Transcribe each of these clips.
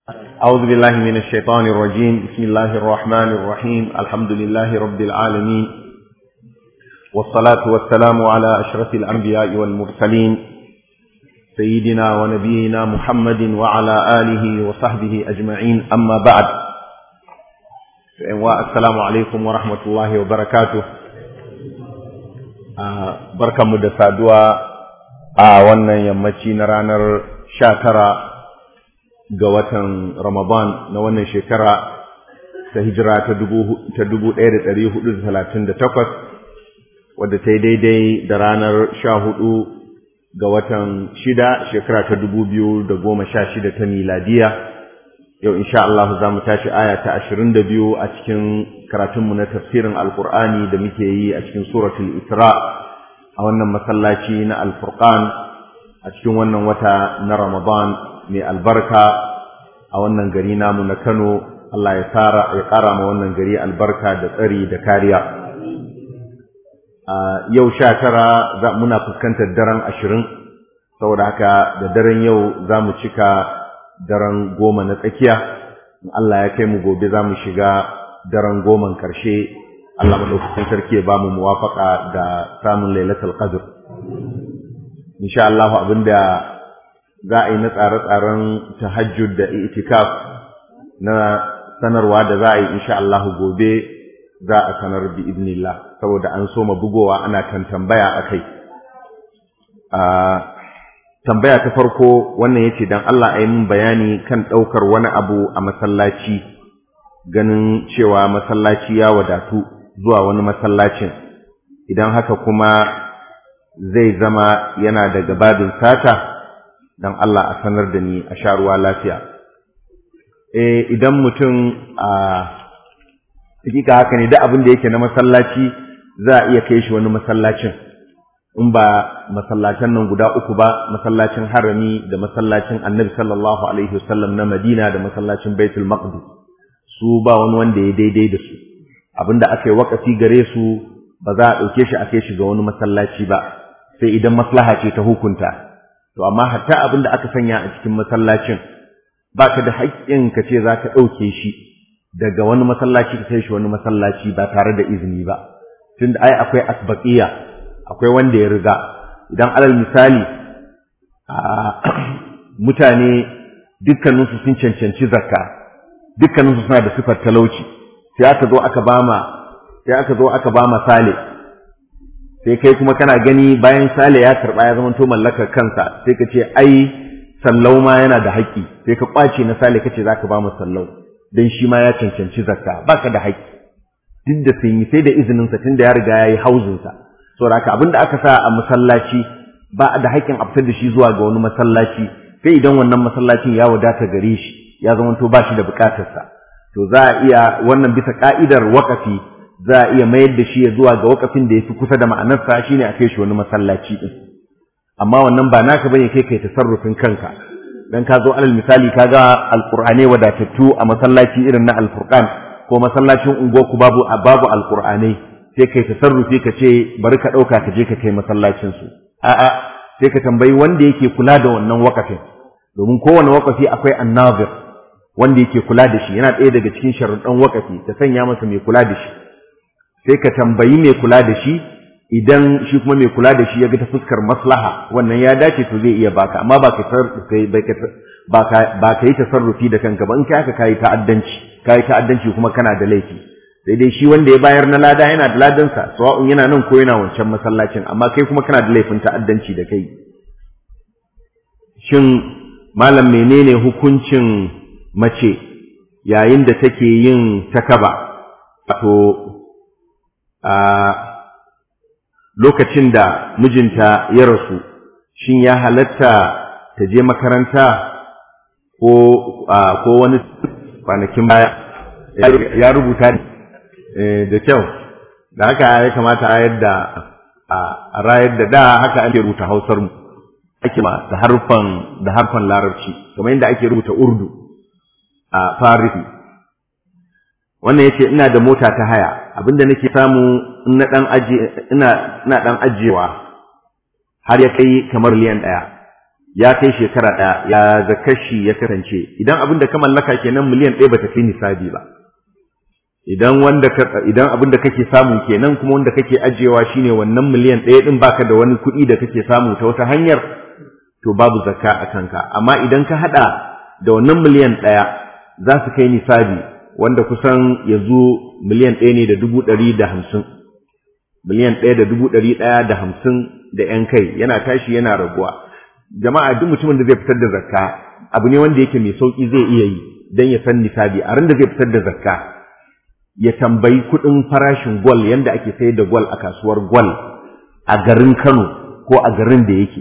أعوذ بالله من الشيطان الرجيم بسم الله الرحمن الرحيم الحمد لله رب العالمين والصلاة والسلام على أشرف الأنبياء والمرسلين سيدنا ونبينا محمد وعلى آله وصحبه أجمعين أما بعد السلام عليكم ورحمة الله وبركاته بركة مدسادوا wannan yammaci na ranar sha tara ga watan Ramadan na wannan shekara ta hijira ta dubu ɗaya da ɗari hudu da talatin da takwas wadda ta yi daidai da ranar sha hudu ga watan shida shekara ta dubu biyu da goma sha shida ta miladiya yau insha Allah za mu tashi aya ta ashirin da biyu a cikin karatunmu na tafsirin alkur'ani da muke yi a cikin suratul isra' a wannan masallaci na alfurqan a cikin wannan wata na ramadan mai albarka a wannan gari namu na kano allah ya tsara ya ƙara ma wannan gari albarka da tsari da kariya yau sha tara muna fuskantar daren ashirin saboda haka da daren yau za mu cika daren goma na tsakiya in allah ya kai mu gobe za mu shiga daren goman ƙarshe Allah madaukakin sarki ya bamu muwafaka da samun lailatul qadr insha Allah abinda za a yi na tsare-tsaren tahajjud da itikaf na sanarwa da za a yi insha Allah gobe za a sanar bi idnillah saboda an soma bugowa ana kan tambaya akai a tambaya ta farko wannan yace dan Allah ayi min bayani kan daukar wani abu a masallaci ganin cewa masallaci ya wadatu zuwa wani masallacin idan haka kuma zai zama yana daga babin sata don Allah a sanar da ni a sha ruwa lafiya eh idan mutum a hakika haka ne duk abin da yake na masallaci za a iya kai shi wani masallacin in ba masallacin nan guda uku ba masallacin harami da masallacin annabi sallallahu alaihi wasallam na madina da masallacin baitul maqdis su ba wani wanda ya daidai da su abinda aka yi wakafi gare su ba za a ɗauke shi a kai shi ga wani masallaci ba sai idan maslaha ce ta hukunta to amma hatta abinda aka sanya a cikin masallacin ba ka da haƙƙin ka ce za ka ɗauke shi daga wani masallaci ka kai shi wani masallaci ba tare da izini ba tunda ai akwai asbaqiya akwai wanda ya riga idan alal misali a mutane dukkaninsu sun cancanci zakka dukkaninsu suna da sifar talauci sai aka zo aka bama sai aka zo aka bama sale sai kai kuma kana gani bayan sale ya karba ya zama to mallakar kansa sai ka ce ai sallau ma yana da haƙƙi sai ka kwace na sale kace zaka ba mu sallau dan shi ma ya cancanci zakka baka da haƙƙi duk da sun yi sai da izinin sa tunda ya riga yayi hauzin sa saboda haka abinda aka sa a masallaci ba da haƙƙin a fitar da shi zuwa ga wani masallaci sai idan wannan masallacin ya wadata gare shi ya zama to ba shi da bukatarsa to za a iya wannan bisa ka'idar wakafi za a iya mayar da shi ya zuwa ga wakafin da ya fi kusa da ma'anarsa shine a kai shi wani masallaci din amma wannan ba naka bane kai kai tasarrufin kanka dan ka zo alal misali ka ga alqur'ane wadatattu a masallaci irin na alfurqan ko masallacin unguwarku babu babu alqur'ane sai kai tasarrufi ka ce bari ka dauka ka je ka kai masallacin su a'a sai ka tambayi wanda yake kula da wannan wakafin domin kowane wakafi akwai annazir wanda yake kula da shi yana ɗaya daga cikin sharuɗan wakafi ta sanya masa mai kula da shi sai ka tambayi mai kula da shi idan shi kuma mai kula da shi ya ga ta fuskar maslaha wannan ya dace to zai iya baka amma ba ka ba ka yi tasarrufi da kanka ba in kai haka kayi ta'addanci kayi ta'addanci kuma kana da laifi sai dai shi wanda ya bayar na lada yana da ladansa sawa'un yana nan ko yana wancan masallacin amma kai kuma kana da laifin ta'addanci da kai shin malam menene hukuncin mace yayin da take yin takaba wato a lokacin da mijinta ya rasu shin ya halatta ta je makaranta ko ko wani kwanakin baya ya rubuta da kyau da haka ya kamata a yadda a rayar da da haka ake rubuta hausar mu ake ma da harfan da harfan larabci kamar yadda ake rubuta urdu a farisi wannan yace ina da mota ta haya abinda nake samu in na dan aje ina ina dan ajewa har ya kai kamar liyan daya ya kai shekara ɗaya ya ga kashi ya kasance idan abin da ka mallaka kenan miliyan ɗaya bata fi nisabi ba idan wanda ka idan abin da kake samu kenan kuma wanda kake ajiyewa shine wannan miliyan ɗaya din baka da wani kuɗi da kake samu ta wata hanyar to babu zakka a kanka amma idan ka hada da wannan miliyan ɗaya za su kai nisabi wanda kusan yanzu miliyan ɗaya ne da dubu ɗari da hamsin miliyan ɗaya da dubu ɗari ɗaya da hamsin da ‘yan kai yana tashi yana raguwa jama'a duk mutumin da zai fitar da zakka abu ne wanda yake mai sauƙi zai iya yi don ya san nisabi a ran da zai fitar da zakka ya tambayi kuɗin farashin gwal yanda ake sayar da gwal a kasuwar gwal a garin Kano ko a garin da yake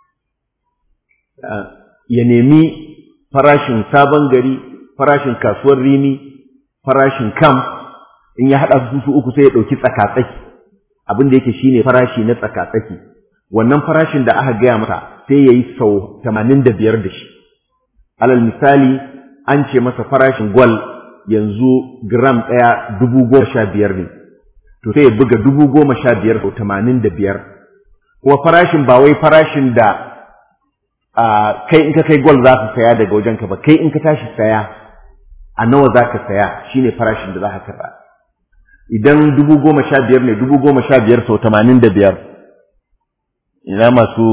ya nemi farashin sabon gari farashin kasuwar rimi farashin kam in ya haɗa su su uku sai ya ɗauki tsakatsaki abin da yake shine farashi na tsakatsaki wannan farashin da aka gaya masa sai ya yi sau tamanin da biyar da shi alal misali an ce masa farashin gwal yanzu gram ɗaya dubu goma sha biyar ne to sai ya buga dubu goma sha biyar sau tamanin da biyar kuma farashin ba wai farashin da kai in ka kai gwal za su saya daga wajenka ba kai in ka tashi saya a nawa za ka saya shine farashin da za ka karɓa idan dubu goma sha biyar ne dubu goma sha biyar sau tamanin da biyar ina masu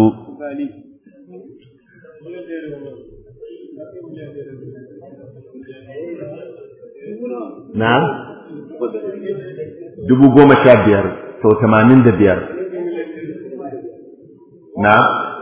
na dubu goma sha biyar sau tamanin da biyar na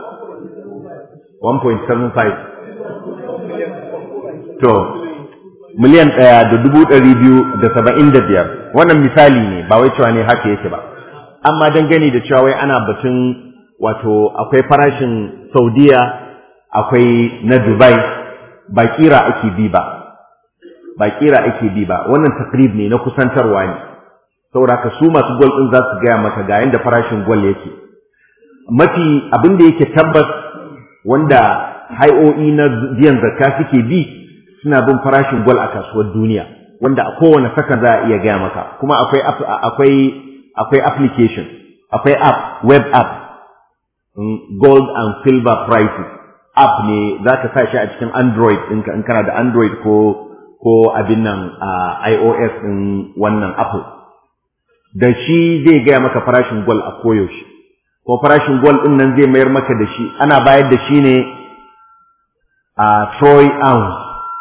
1.75 to miliyan ɗaya da dubu ɗari biyu da saba'in da biyar wannan misali ne ba wai cewa ne haka yake ba amma dangane da cewa wai ana batun wato akwai farashin saudiya akwai na dubai ba kira ake bi ba ba kira ake bi ba wannan takrib ne na kusantarwa ne saboda ka su masu gwal ɗin za su gaya maka ga yanda farashin gwal yake mafi abin da yake tabbas wanda hai'o'i na biyan zakka suke bi suna bin farashin gwal a kasuwar duniya wanda a kowane saka za a iya gaya maka kuma akwai akwai akwai application akwai app web app gold and silver prices app ne za ka sa shi a cikin android ɗinka in kana da android ko ko abin nan a ios ɗin wannan apple da shi zai gaya maka farashin gwal a koyaushe ko farashin gwal ɗin nan zai mayar maka da shi ana bayar da shi ne a troy ounce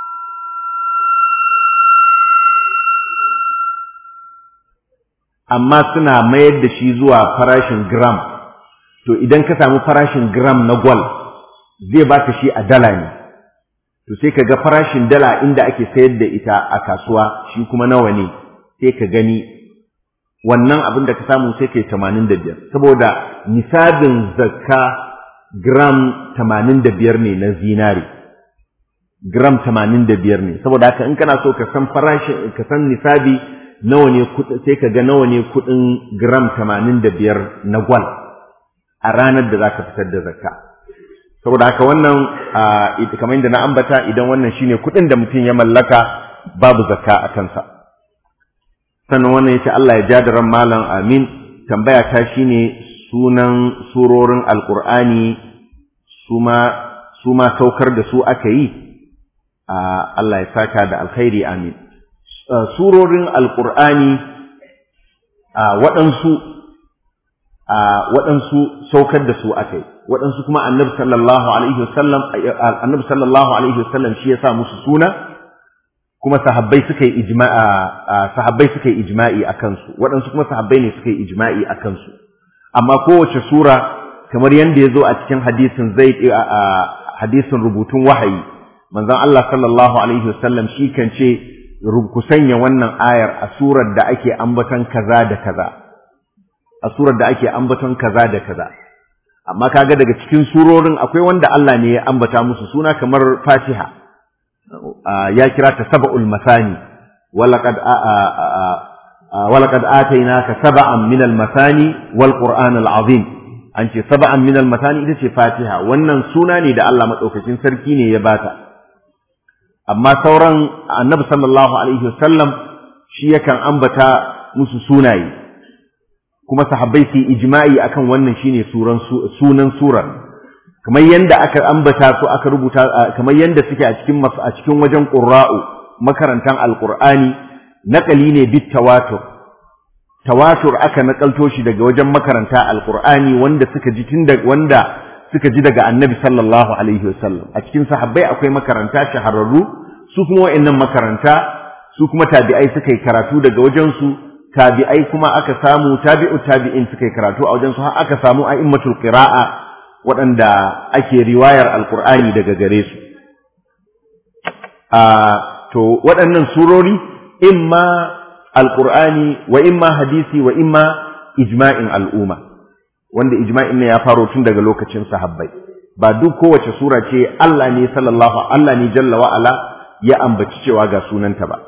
amma suna mayar da shi zuwa farashin gram to idan ka samu farashin gram na gwal zai baka shi a dala ne to sai ka ga farashin dala inda ake sayar da ita a kasuwa shi kuma nawa ne sai ka gani wannan abin da ka samu sai kai tamanin da biyar saboda nisabin zakka gram tamanin da biyar ne na zinari gram tamanin da biyar ne saboda haka in kana so ka san farashin ka san nisabi nawa ne sai ka ga nawa ne kuɗin gram tamanin da biyar na gwal a ranar da za ka fitar da zakka saboda haka wannan kamar yadda na ambata idan wannan shine kuɗin da mutum ya mallaka babu zakka a kansa sannan wannan yace Allah ya ja da ran malam amin tambaya ta shine sunan surorin alqur'ani suma suma saukar da su aka yi Allah ya saka da alkhairi amin surorin alqur'ani waɗansu waɗansu saukar da su aka yi waɗansu kuma annabi sallallahu alaihi wasallam annabi sallallahu alaihi wasallam shi ya sa musu suna kuma sahabbai suka yi ijma'a sahabbai suka yi ijma'i akan su waɗansu kuma sahabbai ne suka yi ijma'i akan su amma kowace sura kamar yanda ya zo a cikin hadisin zaid hadisin rubutun wahayi manzon Allah sallallahu alaihi wasallam shi kan ce ku sanya wannan ayar a surar da ake ambaton kaza da kaza a surar da ake ambaton kaza da kaza amma kaga daga cikin surorin akwai wanda Allah ne ya ambata musu suna kamar Fatiha ya kira ta sab'ul masani walaqad walaqad atainaka sab'an min al-masani wal qur'an al-azim an ce sab'an min al-masani ita ce Fatiha wannan suna ne da Allah madaukakin sarki ne ya bata amma sauran annabi sallallahu alaihi wasallam shi yakan ambata musu sunaye kuma sahabbai su ijma'i akan wannan shine suran sunan surar kamar yanda aka ambata su aka rubuta kamar yanda suke a cikin a cikin wajen qurra'u makarantan alqur'ani naqali ne bit tawatur tawatur aka nakalto shi daga wajen makaranta alqur'ani wanda suka ji tun da wanda suka ji daga annabi sallallahu alaihi wasallam a cikin sahabbai akwai makaranta shahararru su kuma wa'annan makaranta su kuma tabi'ai suka yi karatu daga wajen su tabi'ai kuma aka samu tabi'u tabi'in suka yi karatu a wajen su har aka samu a'immatul qira'a waɗanda ake riwayar alqur'ani daga gare su a to waɗannan surori imma alqur'ani wa imma hadisi wa imma ijma'in al'umma wanda ijma'in ne ya faro tun daga lokacin sahabbai ba duk kowace sura ce Allah ne sallallahu Allah ne jalla wa ala ya ambaci cewa ga sunanta ba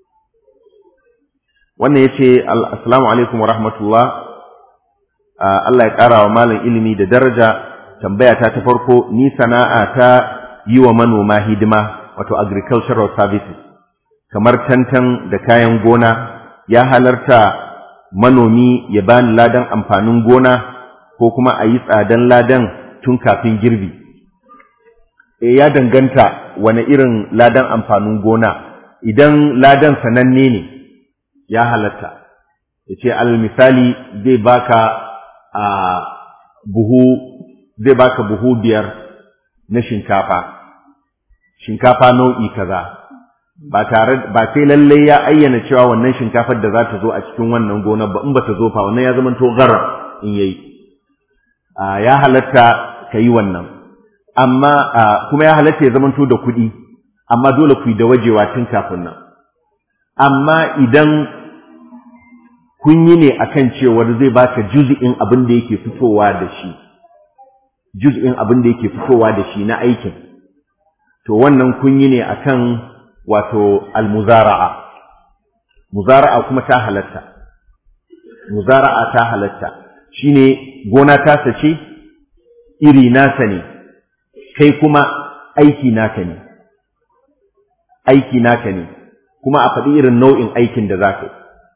wannan yace assalamu alaikum wa rahmatullah Allah ya ƙara wa malam ilimi da daraja tambaya ta ta farko ni sana'a ta yi wa manoma hidima wato agricultural services kamar tantan da kayan gona ya halarta manomi ya bani ladan amfanin gona ko kuma a yi tsadan ladan tun kafin girbi e ya danganta wani irin ladan amfanin gona idan ladan sananne ne ya halatta ya ce al misali zai baka a buhu zai baka buhu biyar na shinkafa shinkafa nau'i kaza ba tare ba sai lalle ya ayyana cewa wannan shinkafar da za ta zo a cikin wannan gonar ba in ba ta zo fa wannan ya zama to garar in yayi ya halatta ka yi wannan amma kuma ya halatta ya zama to da kuɗi amma dole ku yi da wajewa tun kafin nan amma idan kun yi ne akan cewar zai baka juz'in abin da yake fitowa da shi juz'in abin da yake fitowa da shi na aikin to wannan kun yi ne akan wato almuzara'a muzara'a kuma ta halatta muzara'a ta halatta shine gona ta sace iri nasa ne kai kuma aiki naka ne aiki naka ne kuma a faɗi irin nau'in aikin da za ka yi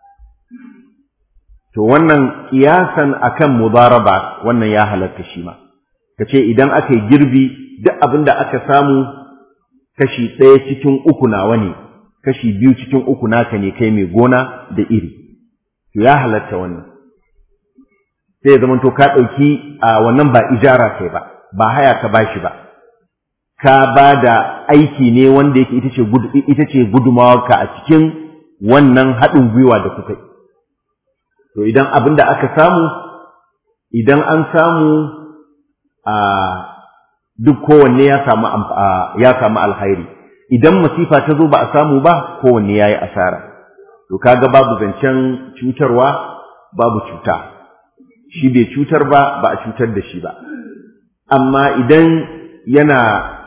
to wannan kiyasan akan mudaraba wannan ya halatta shi ma kace idan aka yi girbi duk abin da aka samu kashi ɗaya cikin uku nawa ne kashi biyu cikin uku naka ne kai mai gona da iri to ya halatta wannan sai ya zamanto ka ɗauki a wannan ba ijara kai ba ba haya ka bashi ba ka ba da aiki ne wanda yake ita ce ita ce gudumawarka a cikin wannan haɗin gwiwa da kuka yi to idan abin da aka samu idan an samu a duk kowanne ya samu ya samu alhairi idan masifa ta zo ba a samu ba kowanne ya yi asara to kaga babu zancen cutarwa babu cuta shi bai cutar ba ba a cutar da shi ba amma idan yana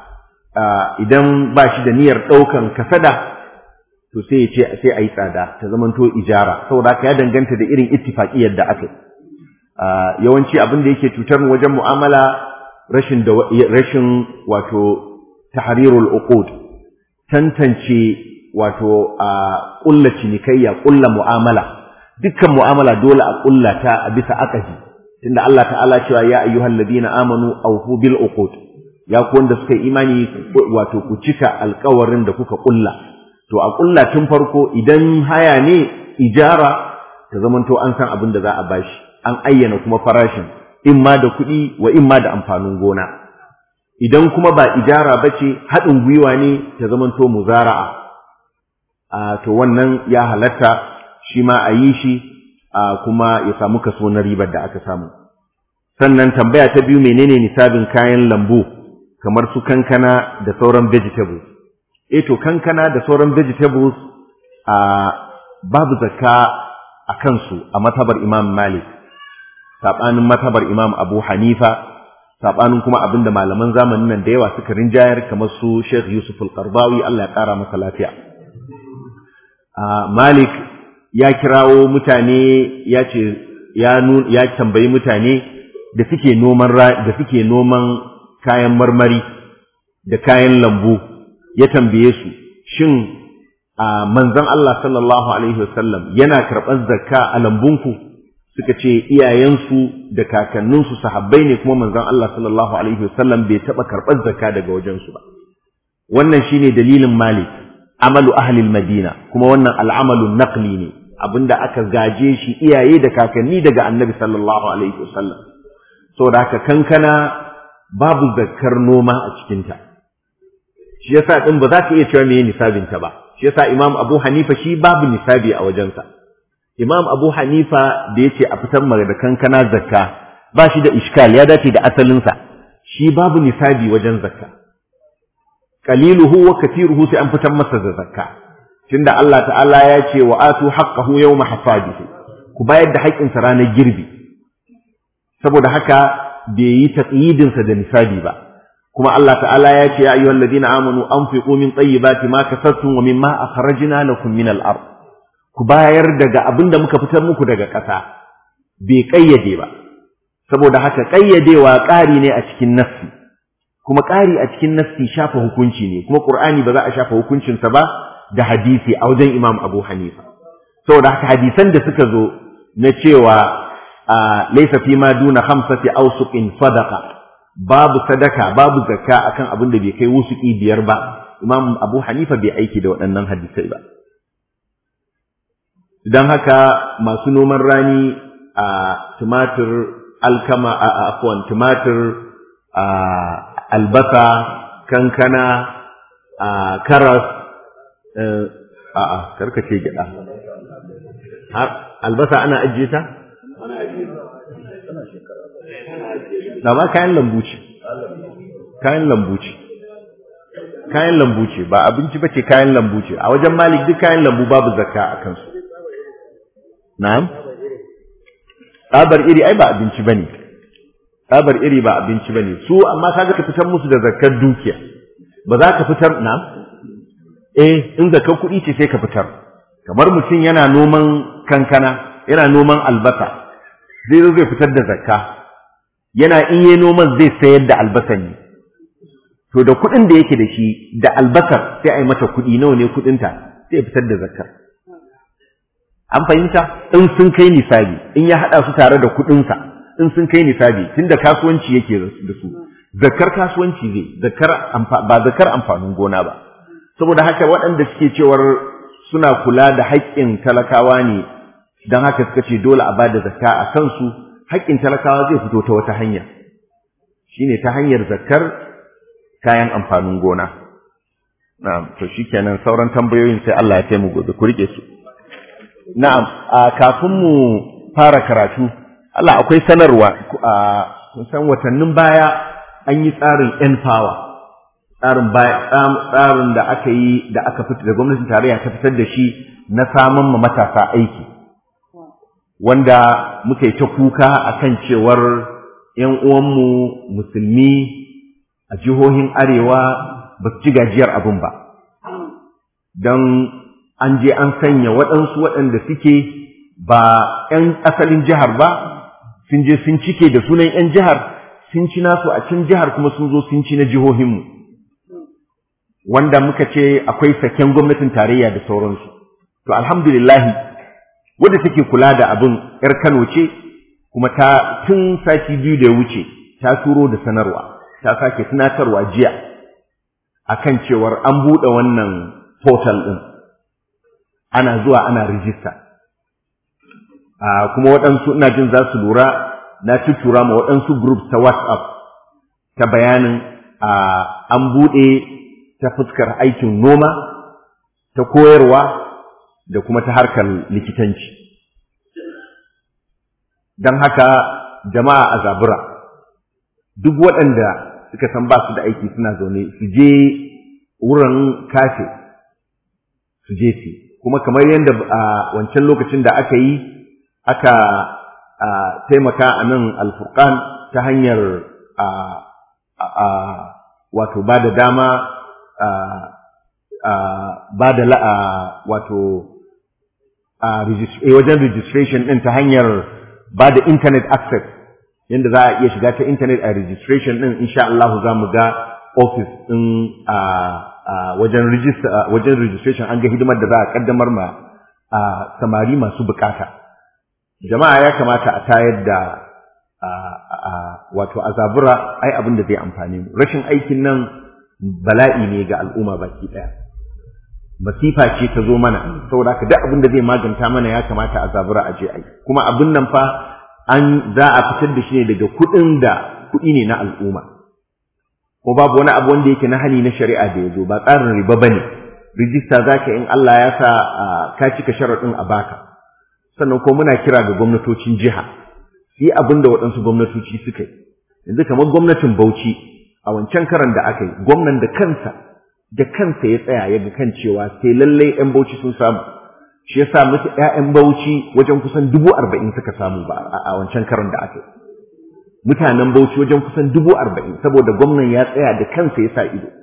idan ba shi da niyyar ɗaukan kasada to sai ya ce sai a yi tsada ta zamanto ijara saboda haka ya danganta da irin ittifaƙiyar da aka yi yawanci abin da yake cutar mu wajen mu'amala rashin da rashin wato tahrirul uqud tantance wato a ƙulla cinikayya ƙulla mu'amala dukkan mu'amala dole a ƙulla ta a bisa akasi tunda Allah ta'ala cewa ya ayyuhal ladina amanu awfu bil uqud ya ku wanda suka yi imani wato ku cika alƙawarin da kuka ƙulla to a ƙulla tun farko idan haya ne ijara ta zamanto an san abin da za a bashi an ayyana kuma farashin in ma da kuɗi wa in ma da amfanin gona idan kuma ba ijara ba ce haɗin gwiwa ne ta zamanto muzara'a a to wannan ya halatta shi ma a yi shi a kuma ya samu kaso na ribar da aka samu sannan tambaya ta biyu menene nisabin kayan lambu kamar su kankana da sauran vegetables eh to kankana da sauran vegetables a babu zakka a kansu a matabar Imam Malik sabanin matabar Imam Abu Hanifa sabanin kuma abinda malaman zamanin nan da yawa suka rinjayar kamar su Sheikh Yusuf Al-Qardawi Allah ya kara masa lafiya Malik ya kirawo mutane ya ce ya ya tambayi mutane da suke noman da suke noman kayan marmari da kayan lambu ya tambaye su shin a manzon Allah sallallahu alaihi wasallam yana karɓar zakka a lambunku suka ce iyayensu da kakanninsu sahabbai ne kuma manzon Allah sallallahu alaihi wasallam bai taba karɓar zakka daga wajensu ba wannan shine dalilin Malik amalu ahli madina kuma wannan al'amalu naqli ne abinda aka gaje shi iyaye da kakanni daga annabi sallallahu alaihi wasallam saboda haka kankana babu zakkar noma a cikinta shi yasa din ba za ka iya cewa meye nisabin ta ba shi yasa imam abu hanifa shi babu nisabi a wajensa imam abu hanifa da yace a fitar mara da kankana zakka ba shi da iskal ya dace da asalinsa shi babu nisabi wajen zakka qaliluhu wa kathiruhu sai an fitar masa da zakka tunda Allah ta'ala ya ce wa atu haqqahu yawma hasadihi ku bayar da haƙƙinsa ranar girbi saboda haka bai yi taqyidinsa da nisabi ba kuma Allah ta'ala ya ce ya ayyuhal ladina amanu anfiqu min tayyibati ma kasabtum wa mimma akhrajna lakum min al-ard ku bayar daga abinda muka fitar muku daga ƙasa bai kayyade ba saboda haka kayyadewa ƙari ne a cikin nassi kuma ƙari a cikin nassi shafa hukunci ne kuma Qur'ani ba za a shafa hukuncinsa ba da hadisi a wajen Imam Abu Hanifa saboda haka hadisan da suka zo na cewa laysa fi ma duna khamsati awsuqin sadaqa babu sadaka babu zakka akan abin da bai kai wusuki biyar ba Imam Abu Hanifa bai aiki da waɗannan hadisai ba dan haka masu noman rani a tumatir alkama a afwan tumatir a albasa kankana a karas a'a karkace gida albasa ana ajiye ta da ba kayan lambu ce kayan lambu ce kayan lambu ce ba abinci ba ce kayan lambu ce a wajen malik duk kayan lambu babu zakka a kansu na'am tsabar iri ai ba abinci bane tsabar iri ba abinci bane su amma kaga ka fitar musu da zakkar dukiya ba za ka fitar na'am eh in zakar kuɗi ce sai ka fitar kamar mutum yana noman kankana yana noman albasa zai zo zai fitar da zakka yana in yi noman zai sayar da albasan ne to da kuɗin da yake da shi da albasar sai a yi mata kuɗi nawa ne kuɗinta sai ya fitar da zakkar an fahimta in sun kai nisabi in ya haɗa su tare da kuɗinsa in sun kai nisabi tunda kasuwanci yake da su zakkar kasuwanci zai zakkar ba zakkar amfanin gona ba saboda haka waɗanda suke cewar suna kula da haƙƙin talakawa ne don haka suka ce dole a bada zakka a kansu haƙƙin talakawa zai fito ta wata hanya shine ta hanyar zakkar kayan amfanin gona na'am to shikenan sauran tambayoyin sai Allah ya taimu gobe ku rike su na'am a kafin mu fara karatu Allah akwai sanarwa a san watannin baya an yi tsarin n power tsarin tsarin da aka yi da aka fitar da gwamnatin tarayya ta fitar da shi na samun ma matasa aiki wanda muka yi ta kuka akan cewar ‘yan uwanmu musulmi a jihohin arewa ba su ci gajiyar abin ba don an je an sanya waɗansu waɗanda suke ba ‘yan asalin jihar ba sun je sun cike da sunan ‘yan jihar sun ci nasu a cin jihar kuma sun zo sun ci na jihohinmu wanda muka ce akwai saken gwamnatin tarayya da sauransu to alhamdulillahi wadda take kula da abin yar Kano ce kuma ta tun sati biyu da ya wuce ta turo da sanarwa ta sake tunatarwa jiya akan cewar an buɗe wannan portal ɗin ana zuwa ana rijista kuma waɗansu ina jin za su lura na tuttura ma waɗansu groups ta whatsapp ta bayanin an buɗe ta fuskar aikin noma ta koyarwa da kuma ta harkar likitanci don haka jama'a a zabura duk waɗanda suka san ba su da aiki suna zaune su je wurin kafe su je su kuma kamar yadda a wancan lokacin da aka yi aka taimaka a nan alfurkan ta hanyar wato ba da dama ba da la'a wato wajen registration ɗin ta hanyar ba da internet access yadda za a iya shiga ta internet a registration ɗin insha Allah za mu ga office ɗin wajen registration an ga hidimar da za a ƙaddamar ma samari masu bukata jama'a ya kamata a tayar da wato azabura ai abin da zai amfani mu rashin aikin nan bala'i ne ga al'umma baki daya masifa ce ta zo mana saboda haka duk abin da zai maganta mana ya kamata a zabura a je ai kuma abin nan fa an za a fitar da shi ne daga kuɗin da kuɗi ne na al'umma ko babu wani abu wanda yake na hali na shari'a da ya zo ba tsarin riba bane rijista zaka in Allah ya sa ka cika sharaɗin a baka sannan ko muna kira ga gwamnatocin jiha yi abin da waɗansu gwamnatoci suka yi yanzu kamar gwamnatin Bauchi a wancan karan da aka yi gwamnan da kansa da kansa ya tsaya ya ga kan cewa sai lallai ƴan Bauchi sun samu shi yasa musu ƴaƴan Bauchi wajen kusan dubu arba'in suka samu ba a wancan karan da aka yi mutanen Bauchi wajen kusan dubu arba'in saboda gwamnan ya tsaya da kansa ya sa ido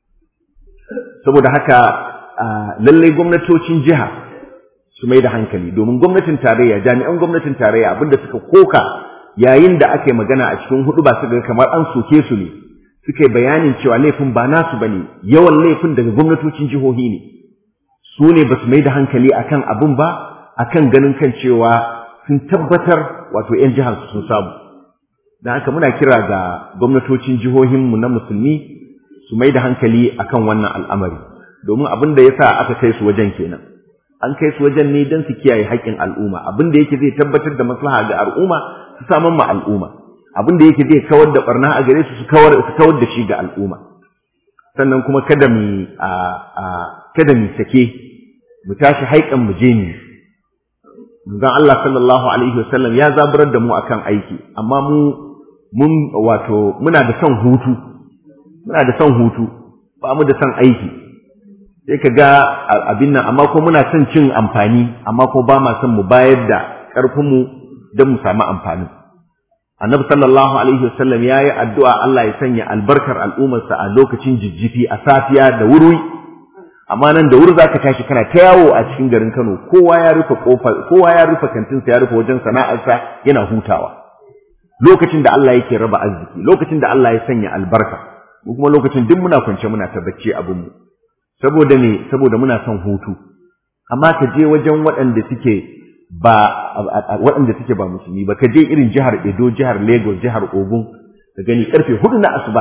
saboda haka lallai gwamnatocin jiha su mai da hankali domin gwamnatin tarayya jami'an gwamnatin tarayya abinda suka koka yayin da aka yi magana a cikin hudu ba su ga kamar an soke su ne suka yi bayanin cewa laifin ba nasu bane yawan laifin daga gwamnatocin jihohi ne su ne ba su mai da hankali akan abin ba akan ganin kan cewa sun tabbatar wato 'yan jihar su sun samu don haka muna kira ga gwamnatocin jihohinmu na musulmi su mai da hankali akan wannan al'amari domin abin da ya sa aka kai su wajen kenan an kai su wajen ne don su kiyaye haƙƙin al'umma abin da yake zai tabbatar da maslaha ga al'umma su saman ma al'umma abin da yake zai kawar da barna a gare su su kawar su kawar da shi ga al'umma sannan kuma kada mu a kada mu sake mu tashi haƙƙan mu je ni manzon Allah sallallahu alaihi wasallam ya zaburar da mu akan aiki amma mu mun wato muna da son hutu muna da son hutu ba mu da son aiki sai ka ga abin nan amma ko muna son cin amfani amma ko ba ma son mu bayar da ƙarfinmu don mu samu amfani annabi sallallahu alaihi wasallam ya yi addu'a Allah ya sanya albarkar al'ummarsa a lokacin jijjifi a safiya da wuri amma nan da wuri za ka tashi kana ta yawo a cikin garin Kano kowa ya rufe kofa kowa ya rufe kantinsa ya rufe wajen sana'arsa yana hutawa lokacin da Allah yake raba arziki lokacin da Allah ya sanya albarka kuma lokacin duk muna kwance muna ta bacci abinmu saboda ne saboda muna son hutu amma ka je wajen waɗanda suke ba waɗanda suke ba musulmi ba ka je irin jihar Edo jihar Lagos jihar Ogun ka gani karfe hudu na asuba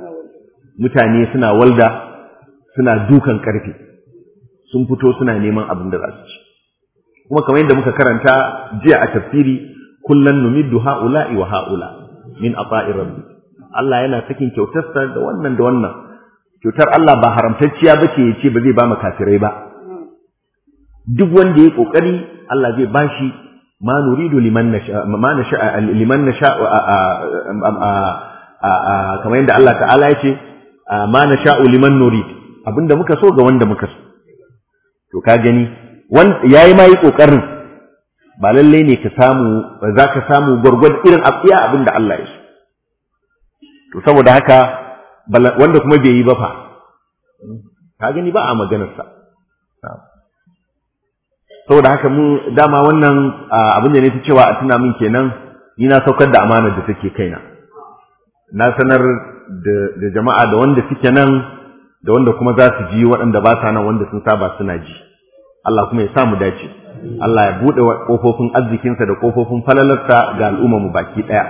mutane suna walda suna dukan karfe sun fito suna neman abin da za su ci kuma kamar yadda muka karanta jiya a tafsiri kullan numiddu ha'ula'i wa ha'ula min ata'i rabbi Allah yana sakin kyautarsa da wannan da wannan kyautar Allah ba haramtacciya ba ce ya ce ba zai ba kafirai ba duk wanda ya kokari Allah zai bashi ma nuridu liman nasha ma nasha liman nasha kamar yadda Allah ta'ala ya ce ma nasha'u liman nurid abinda muka so ga wanda muka so to ka gani yayi ma yi kokarin ba lalle ne ka samu za ka samu gwargwad irin iya abinda Allah ya so to saboda haka wanda kuma bai yi ba fa ka gani ba a maganarsa saboda haka mu dama wannan abin da ne ta cewa a tuna min kenan ni na saukar da amanar da take kaina na sanar da jama'a da wanda suke nan da wanda kuma za su ji waɗanda ba sa nan wanda sun saba suna ji Allah kuma ya sa mu dace Allah ya buɗe ƙofofin arzikinsa da ƙofofin falalarsa ga al'ummar mu baki ɗaya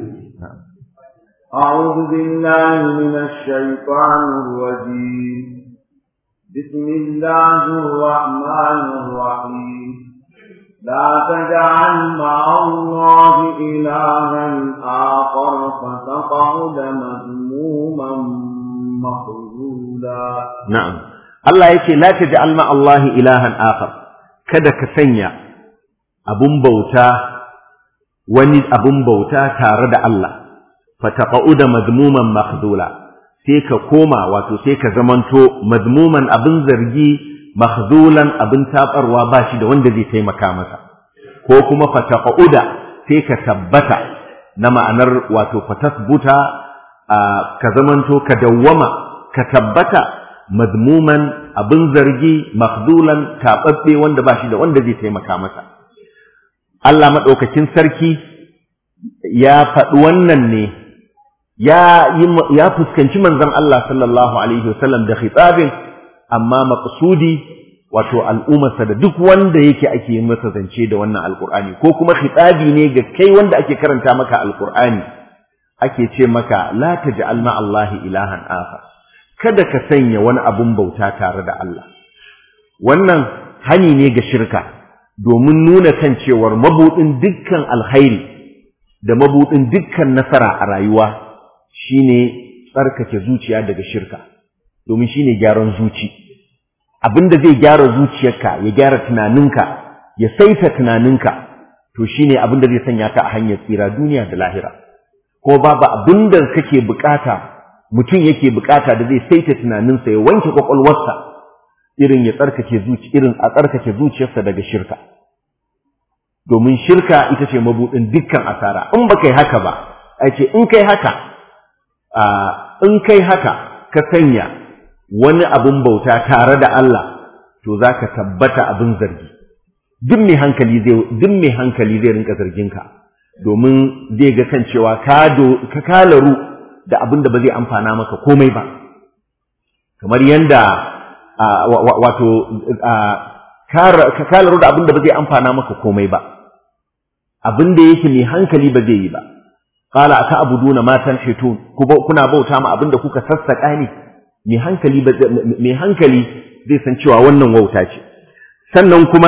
أعوذ بالله من الشيطان الرجيم بسم الله الرحمن الرحيم لا تجعل مع الله إلها آخر فتقعد مذموما مخذولا نعم الله يقول لا تجعل مع الله إلها آخر kada ka sanya abun bauta wani abun bauta tare da Allah fataqa'uda madmuman makhdula sai ka koma wato sai ka zamanto madmuman abin zargi makhdulan abin tabarwa ba shi da wanda zai taimaka masa ko kuma fataqa'uda sai ka tabbata na ma'anar wato fatasbuta ka zamanto ka dawwama ka tabbata madmuman abin zargi makhdulan taɓaɓɓe wanda ba shi da wanda zai taimaka masa Allah maɗaukakin sarki ya faɗi wannan ne ya fuskanci manzon Allah sallallahu alaihi wasallam da khitabin amma maqsudi wato al'ummarsa da duk wanda yake ake masa zance da wannan alqur'ani ko kuma khitabi ne ga kai wanda ake karanta maka alqur'ani ake ce maka la taj'al ma Allahi ilahan akhar kada ka sanya wani abun bauta tare da Allah wannan hani ne ga shirka domin nuna kan cewar mabudin dukkan alkhairi da mabudin dukkan nasara a rayuwa shine tsarkake zuciya daga shirka domin shine gyaran zuci abinda zai gyara zuciyarka ya gyara tunaninka ya saita tunaninka to shine abinda zai sanya ka a hanyar tsira duniya da lahira ko babu abinda kake bukata mutum yake bukata da zai saita tunaninsa ya wanke kwakwalwarsa irin ya tsarkake zuci irin a tsarkake zuciyarsa daga shirka domin shirka ita ce mabudin dukkan asara in ba kai haka ba a ce in kai haka in kai haka ka sanya wani abin bauta tare da Allah to za ka tabbata abin zargi duk mai hankali zai duk mai hankali zai rinka zargin ka domin zai ga kan cewa ka ka kalaru da abin da ba zai amfana maka komai ba kamar yanda wato ka kalaru da abin da ba zai amfana maka komai ba abin da yake mai hankali ba zai yi ba qala aka abuduna ma tanhitun kuna bauta ma abin da kuka sassaka ne mai hankali mai hankali zai san cewa wannan wauta ce sannan kuma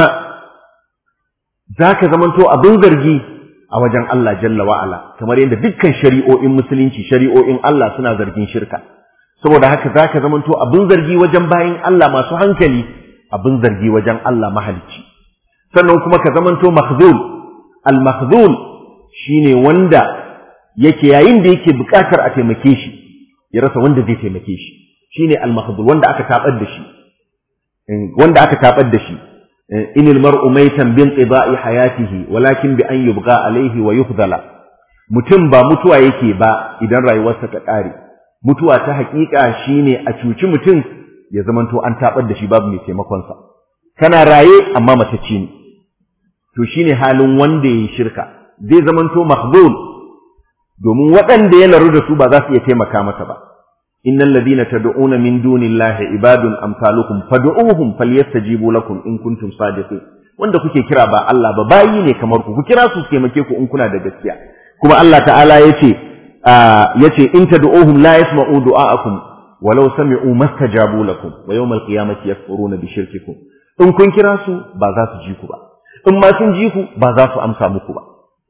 zaka zamanto abin zargi a wajen Allah jalla wa ala kamar yadda dukkan shari'o'in musulunci shari'o'in Allah suna zargin shirka saboda haka zaka zamanto abin zargi wajen bayin Allah masu hankali abin zargi wajen Allah mahalicci sannan kuma ka zamanto mahzul al mahzul shine wanda yake yayin da yake bukatar a taimake shi ya rasa wanda zai taimake shi shine al mahzul wanda aka tabar da shi wanda aka tabar da shi inil mar'u maitan bin qida'i hayatihi walakin bi an yubqa alayhi wa yufdala mutum ba mutuwa yake ba idan rayuwarsa ta kare mutuwa ta hakika shine a cuci mutum ya zamanto an tabar da shi babu mai taimakon sa kana raye amma matacce ne to shine halin wanda yayi shirka zai zamanto mahzul domin waɗanda ya laru da su ba za su iya taimaka masa ba innal ladina tad'una min dunillahi ibadun amsalukum fad'uhum falyastajibu lakum in kuntum sadiqin wanda kuke kira ba Allah ba bayi ne kamar ku ku kira su su taimake ku in kuna da gaskiya kuma Allah ta'ala yace yace in tad'uhum la yasma'u du'aakum walau sami'u mastajabu lakum wa yawmal qiyamati yakfuruna bi shirkikum in kun kira su ba za su ji ku ba in ma sun ji ku ba za su amsa muku ba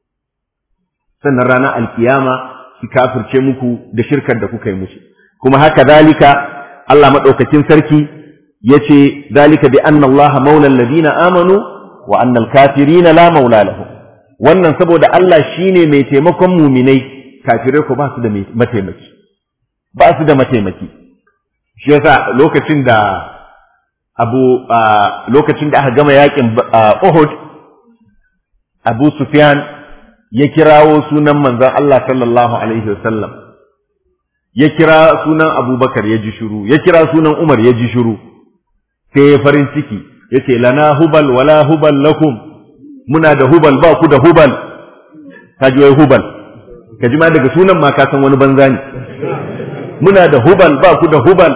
sannan ranar alkiyama su kafirce muku da shirkar da kuka yi musu kuma haka zalika Allah madaukakin sarki yace zalika bi anna Allah maula alladhina amanu wa anna al-kafirina la maula lahum wannan saboda Allah shine mai taimakon muminai kafirai ko ba su da mataimaki ba su da mataimaki shi yasa lokacin da abu lokacin da aka gama yakin Uhud Abu Sufyan ya kirawo sunan manzon Allah sallallahu alaihi wasallam ya kira sunan Abubakar ya ji shiru ya kira sunan Umar ya ji shiru sai ya farin ciki yace lana hubal wala hubal lakum muna da hubal ba ku da hubal kaji wai hubal kaji ma daga sunan ma ka san wani banza ne muna da hubal ba ku da hubal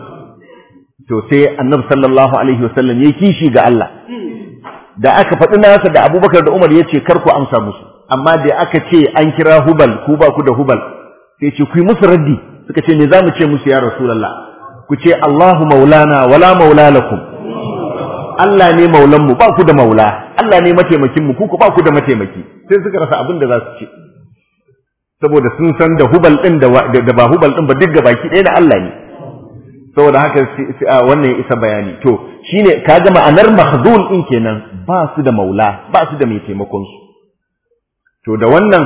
to sai annabi sallallahu alaihi wasallam ya kishi ga Allah da aka faɗi nasa da Abubakar da Umar yace kar ku amsa musu amma da aka ce an kira hubal ku ba ku da hubal sai ce ku yi musu raddi suka ce me za mu ce musu ya rasulullah ku ce Allahu maulana wala maula lakum Allah ne maulan mu ba ku da maula Allah ne mataimakin mu ku ku ba ku da mataimaki sai suka rasa abin da za su ce saboda sun san da hubal din da da ba hubal din ba duk ga baki ɗaya na Allah ne saboda haka wannan ya isa bayani to shine kaga ma'anar mahzul din kenan ba su da maula ba su da mai taimakon su to da wannan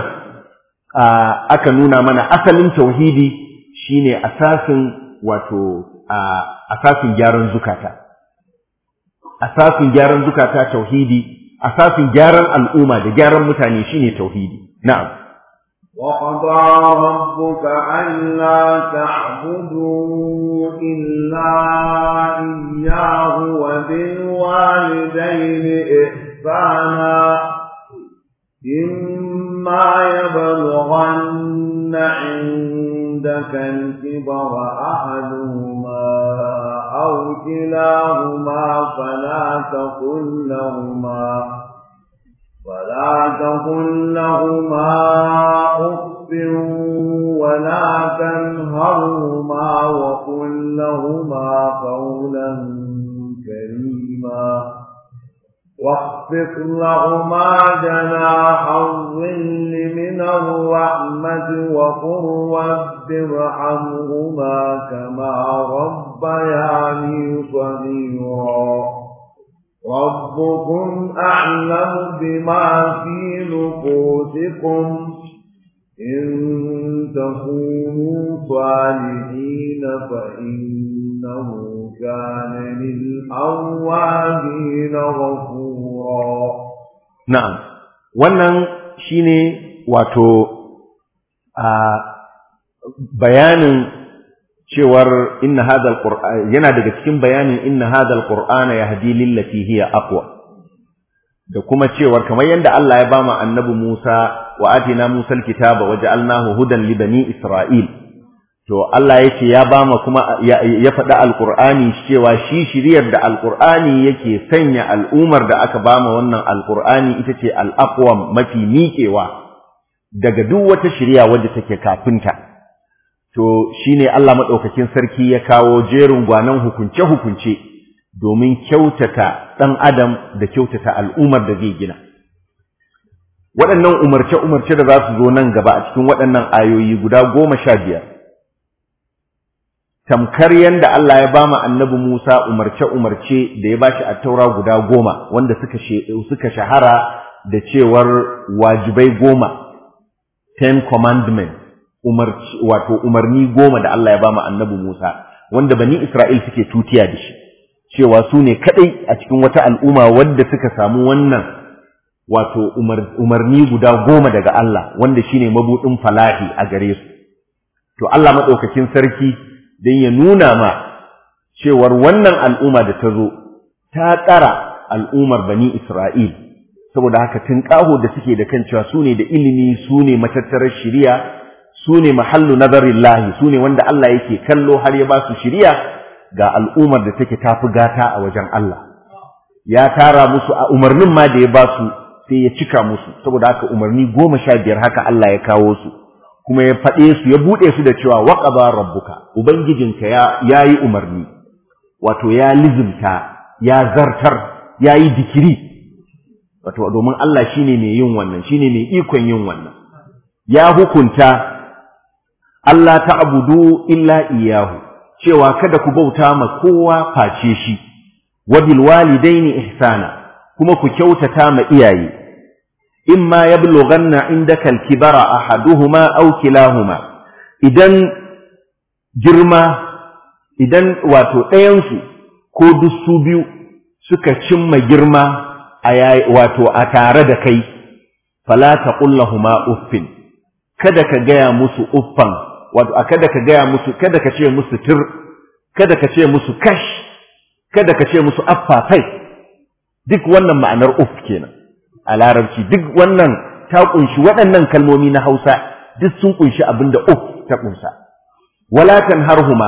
aka nuna mana asalin tauhidi shine asasin wato asasin gyaran zukata asasin gyaran zukata tauhidi asasin gyaran al'umma da gyaran mutane shine tauhidi na'am وقضى ربك ألا تعبدوا إلا إياه وبالوالدين إحسانا إما يبلغن عندك الكبر أحدهما أو كلاهما فلا تقل لهما فلا تقل لهما أف ولا تنهرهما وقل لهما قولا كريما واخفض لهما جناح الظل من الرحمة وقل رب ارحمهما كما ربياني صغيرا ربكم أعلم بما في نفوسكم إن تكونوا صالحين فإنه كان للأوابين غفورا na'am wannan shine wato a bayanin cewar inna hadha alquran yana daga cikin bayanin inna hadha alqur'ana yahdi lillati hiya aqwa da kuma cewar kamar yadda Allah ya bama annabi Musa wa atina Musa alkitaba waja'alnahu hudan li bani Isra'il to Allah yake ya bama kuma ya, ya faɗa alqur'ani cewa shi shiriyar da alqur'ani yake sanya al'umar da aka bama wannan alqur'ani ita ce al-aqwam mafi miƙewa daga duk wata shiriya wadda take kafinta to shine Allah madaukakin sarki ya kawo jerin gwanan hukunce hukunce domin kyautata ɗan adam da kyautata al'ummar da zai gina waɗannan umarce umarce da za su zo nan gaba a cikin waɗannan ayoyi guda goma sha biyar tamkar yadda Allah ya bama annabi Musa umarce umarce da ya bashi a taura guda goma wanda suka suka shahara da cewar wajibai goma ten commandments umarci wato umarni goma da Allah ya ba mu annabi Musa wanda bani Isra'il suke tutiya da shi cewa su ne kadai a cikin wata al'umma wadda suka samu wannan wato umarni guda goma daga Allah wanda shine mabudin falahi a gare su to Allah madaukakin sarki dan ya nuna ma cewar wannan al'umma da ta zo ta tsara al'ummar bani Isra'il saboda haka tun ƙaho da suke da kan cewa su ne da ilimi su ne matattarar shiriya su ne mahallu nazarin lahi su ne wanda Allah yake kallo har ya ba su shiriya ga al'ummar da take tafi gata a wajen Allah ya tara musu a umarnin ma da ya ba su sai ya cika musu saboda haka umarni goma sha biyar haka Allah ya kawo su kuma ya faɗe su ya buɗe su da cewa waƙaba rabbuka ubangijinka ya yi umarni wato ya lizimta ya zartar ya yi dikiri wato domin Allah shine mai yin wannan shine mai ikon yin wannan ya hukunta Allah ta'budu illa iyyahu cewa kada ku bauta ma kowa face shi wa bil walidaini ihsana kuma ku kyautata ma iyaye imma yablughanna indaka al-kibara ahaduhuma aw kilahuma idan girma idan wato ɗayansu ko duk su biyu suka cimma girma a wato a tare da kai fala taqul lahumu uffin kada ka gaya musu uffan wato a kada ka gaya musu kada ka ce musu tir kada ka ce musu kash kada ka ce musu affafai duk wannan ma'anar uff kenan a larabci duk wannan ta kunshi waɗannan kalmomi na Hausa duk sun kunshi abinda uff ta kunsa wala tanharhuma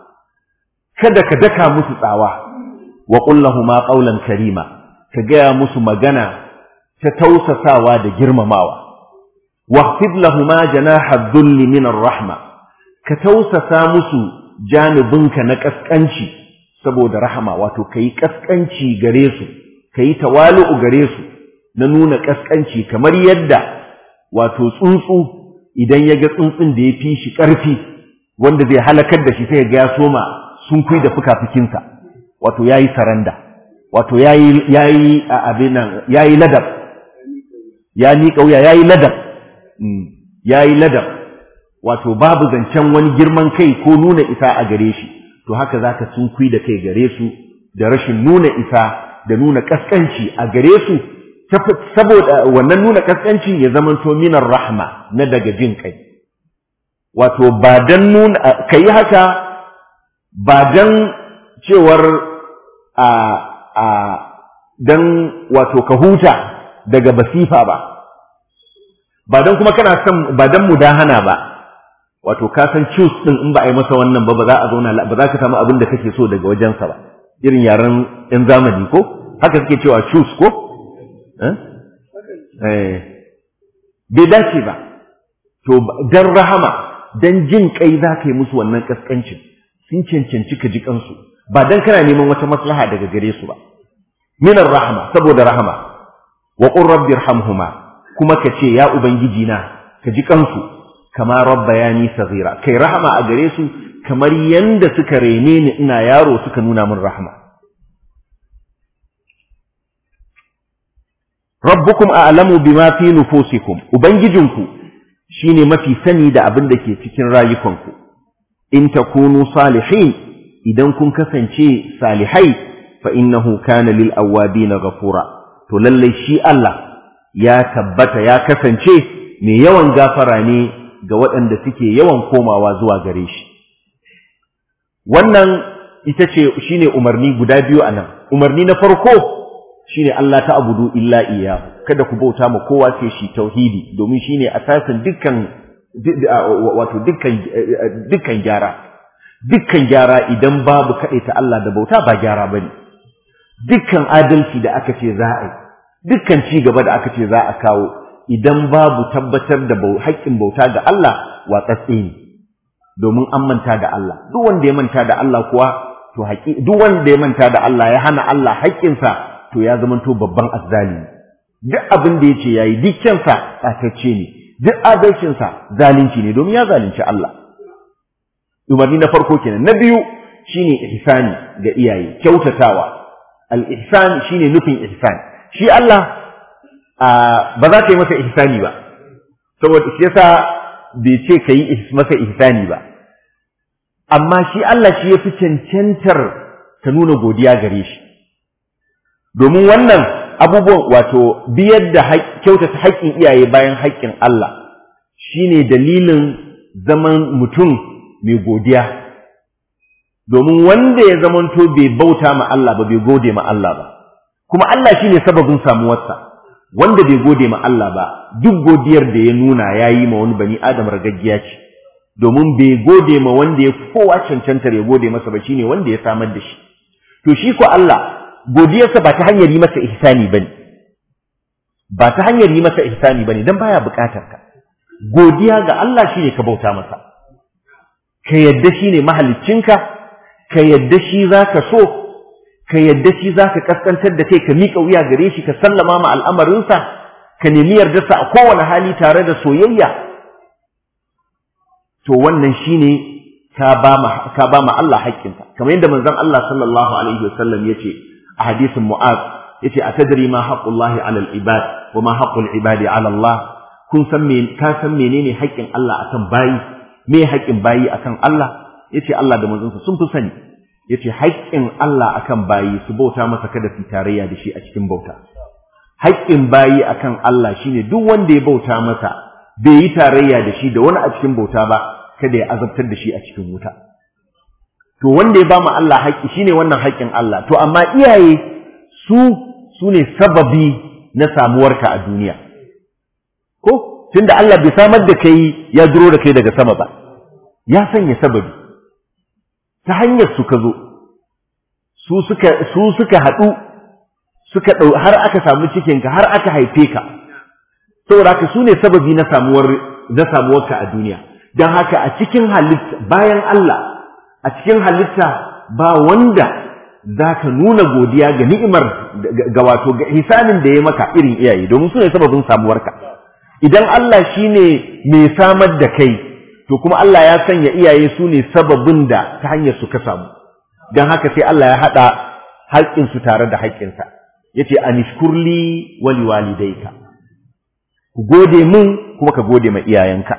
kada ka daka musu tsawa wa qul lahumu qawlan karima ka gaya musu magana ta tausasawa da girmamawa waqfid lahumu janaha dhulli min rahma ka tausasa musu janibinka na kaskanci saboda rahama wato kai kaskanci gare su kai tawalu'u gare su na nuna kaskanci kamar yadda wato tsuntsu idan ya ga tsuntsun da ya fi shi ƙarfi wanda zai halakar da shi sai ga ya soma sun kui da fuka-fukinsa wato yayi saranda wato yayi yayi abin nan yayi ladab ya miƙa wuya yayi ladab yayi ladab wato babu zancen wani girman kai ko nuna isa a gare shi to haka zaka sunkui da kai gare su da rashin nuna isa da nuna kaskanci a gare su saboda wannan nuna kaskanci ya zamanto minar rahma na daga jin kai wato ba dan nuna kai haka ba dan cewar a a dan wato ka huta daga basifa ba ba dan kuma kana son ba dan mudahana ba wato ka san choose din in ba a yi masa wannan ba ba za a zauna ba za ka samu abin da kake so daga wajensa ba irin yaren yan zamani ko haka suke cewa choose ko eh bai dace ba to dan rahama dan jin kai za ka yi musu wannan kaskancin sun cancanci ka ji kansu ba dan kana neman wata maslaha daga gare su ba minar rahama saboda rahama wa qur rabbi irhamhuma kuma ka ce ya ubangiji na ka ji kansu kama rabbayani saghira kai rahama a gare su kamar yanda suka rene ni ina yaro suka nuna min rahama rabbukum a'lamu bima fi nufusikum ubangijinku shine mafi sani da abin da ke cikin rayukanku in takunu salihin idan kun kasance salihai fa innahu kana lil awwabin ghafura to lalle shi Allah ya tabbata ya kasance mai yawan gafara ne ga waɗanda suke yawan komawa zuwa gare shi wannan ita ce shine umarni guda biyu anan umarni na farko shine Allah ta abudu illa iyahu kada ku bauta ma kowa sai shi tauhidi domin shine asasin dukkan wato dukkan dukkan gyara dukkan gyara idan babu ta Allah da bauta ba gyara bane dukkan adalci da aka ce za a yi dukkan ci gaba da aka ce za a kawo idan babu tabbatar da haƙƙin bauta ga Allah watsatse ne domin an manta da Allah duk wanda ya manta da Allah kuwa to haƙi duk wanda ya manta da Allah ya hana Allah haƙƙinsa to ya zamanto babban azzalimi duk abin da yace yayi dukkansa tsatacce ne duk adalcinsa zalunci ne domin ya zalunci Allah umarni na farko kenan na biyu shine ihsani ga iyaye kyautatawa al-ihsan shine nufin ihsan shi Allah ba za ka yi masa ihsani ba saboda shi yasa bai ce ka yi masa ihsani ba amma shi Allah shi ya fi cancantar ka nuna godiya gare shi domin wannan abubuwan wato biyar da kyautata haƙƙin iyaye bayan haƙƙin Allah shine dalilin zaman mutum mai godiya domin wanda ya zamanto bai bauta ma Allah ba bai gode ma Allah ba kuma Allah shine sababin samuwarsa wanda bai gode ma Allah ba duk godiyar da ya nuna ya yi ma wani bani Adam ragaggiya ce domin bai gode ma wanda ya kowa cancantar ya gode masa ba shine wanda ya samar da shi to shi ko Allah godiyarsa ba ta hanyar yi masa ihsani bane ba ta hanyar yi masa ihsani bane dan baya bukatar ka godiya ga Allah shine ka bauta masa ka yadda shine mahaliccinka ka yadda shi zaka so ka yadda shi zaka kaskantar da kai ka miƙa wuya gare shi ka sallama ma al'amarinsa ka nemi yardarsa a kowane hali tare da soyayya to wannan shine ka ba ma ka ba ma Allah haƙƙinsa kamar yadda manzon Allah sallallahu alaihi wasallam yace a hadisin Mu'az yace atadri ma haqqullahi 'ala al-ibad wa ma haqqul ibadi 'ala Allah kun san me ka san menene haƙƙin Allah akan bayi me haƙƙin bayi akan Allah yace Allah da manzonsa sun fi sani yace haƙƙin Allah akan bayi su bauta masa kada su tarayya da shi a cikin bauta haƙƙin bayi akan Allah shine duk wanda ya bauta masa bai yi tarayya da shi da wani a cikin bauta ba kada ya azabtar da shi a cikin wuta to wanda ya ba mu Allah haƙƙi shine wannan haƙƙin Allah to amma iyaye su su ne sababi na samuwarka a duniya ko tunda Allah bai samar da kai ya duro da kai daga sama ba ya sanya sababi ta hanyar su ka zo su suka su suka haɗu suka ɗau har aka samu cikinka har aka haife ka saboda haka su ne sababi na samuwar na samuwarka a duniya don haka a cikin halitta bayan Allah a cikin halitta ba wanda za ka nuna godiya ga ni'imar ga wato ga hisanin da ya maka irin iyaye domin su ne sababin samuwarka idan Allah shi ne mai samar da kai to kuma Allah ya sanya iyaye su ne sababin da ta hanyar su ka samu don haka sai Allah ya haɗa haƙƙinsu tare da haƙƙinsa ya ce anishkurli wali walidayka ku gode mun kuma ka gode ma iyayenka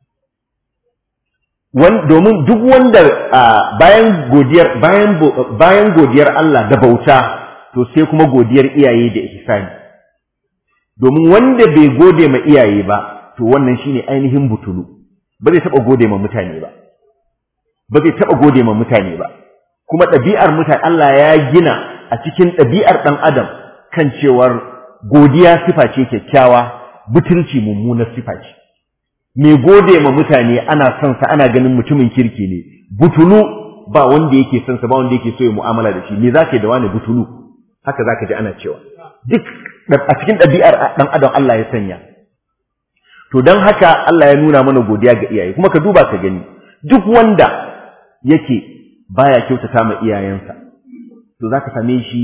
domin duk wanda bayan godiyar bayan bayan godiyar Allah da bauta to sai kuma godiyar iyaye da ihsani domin wanda bai gode ma iyaye ba to wannan shine ainihin butulu ba zai taba gode ma mutane ba ba zai taba gode ma mutane ba kuma ɗabi'ar mutane Allah ya gina a cikin ɗabi'ar ɗan adam kan cewar godiya sifa ce kyakkyawa butulci mummunar sifa ce mai gode ma mutane ana son sa ana ganin mutumin kirki ne butulu ba wanda yake son sa ba wanda yake so ya mu'amala da shi me zaka da wani butulu haka zaka ji ana cewa duk a cikin ɗabi'ar ɗan adam Allah ya sanya to don haka Allah ya nuna mana godiya ga iyaye kuma ka duba ka gani duk wanda yake baya kyautata ma iyayensa to zaka same shi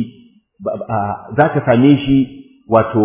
zaka same shi wato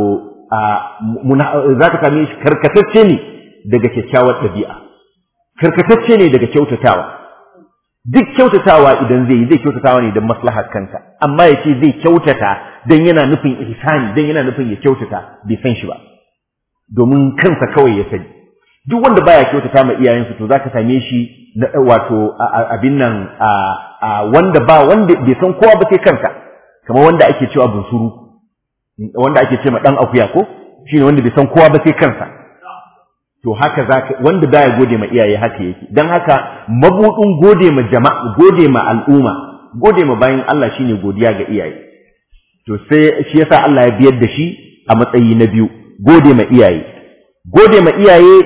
zaka same shi karkatacce ne daga kyakkyawar ɗabi'a karkatacce ne daga kyautatawa duk kyautatawa idan zai yi zai kyautatawa ne don maslahar kansa amma ya ce zai kyautata don yana nufin ihsani don yana nufin ya kyautata bai san shi ba domin kansa kawai ya sani duk wanda baya kyautata ma iyayensa to zaka same shi wato abin nan wanda ba wanda bai san kowa ba sai kansa kamar wanda ake cewa bunsuru wanda ake ce ma dan akuya ko shine wanda bai san kowa ba sai kansa to haka zaka wanda baya gode ma iyaye haka yake dan haka mabudin gode ma jama'a gode ma al'umma gode ma bayin Allah shine godiya ga iyaye to sai shi yasa Allah ya biyar da shi a matsayi na biyu gode ma iyaye gode ma iyaye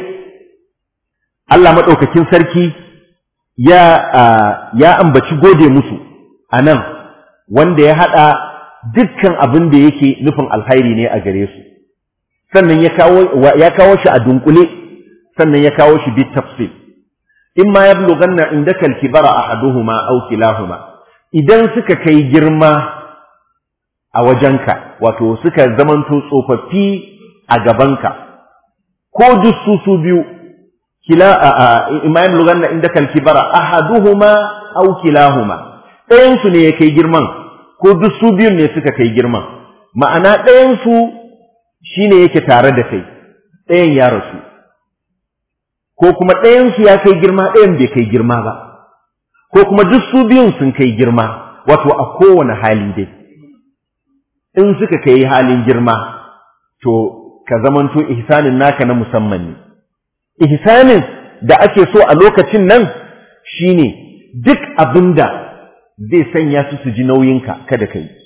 Allah madaukakin sarki ya ya ambaci gode musu anan wanda ya hada dukkan abin da yake nufin alkhairi ne a gare su sannan ya kawo ya kawo shi a dunkule sannan ya kawo shi bit tafsil in ma yablughanna indaka al-kibara ahaduhuma aw kilahuma idan suka kai girma a wajenka wato suka zamanto tsofaffi a gabanka ko duk su su biyu kila in ma yablughanna indaka al-kibara ahaduhuma aw kilahuma ɗayan su ne ya kai girman ko duk su biyun ne suka kai girman ma'ana ɗayan su shine yake tare da kai ɗayan ya rasu ko kuma ɗayansu ya kai girma ɗayan bai kai girma ba ko kuma duk su biyun sun kai girma wato a kowane hali dai in suka kai halin girma to ka zamanto ihsanin naka na musamman ne ihsanin da ake so a lokacin nan shine duk abinda zai sanya su su ji nauyinka kada ka yi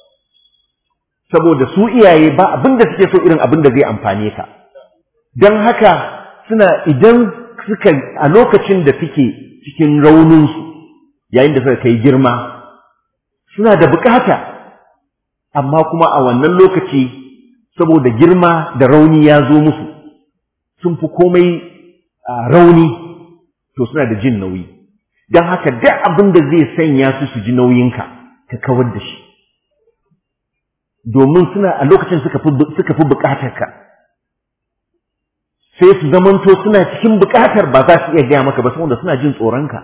saboda su iyaye ba abinda suke so irin abinda zai amfane ka don haka suna idan suka a lokacin da suke cikin rauninsu yayin da suka kai girma suna da bukata amma kuma a wannan lokaci saboda girma da rauni ya zo musu sun fi komai rauni to suna da jin nauyi don haka duk abin da zai sanya su su ji nauyinka ka kawar da shi domin suna a lokacin suka fi bukatar ka sai su zamanto suna cikin bukatar ba za su iya gaya maka ba saboda suna jin tsoronka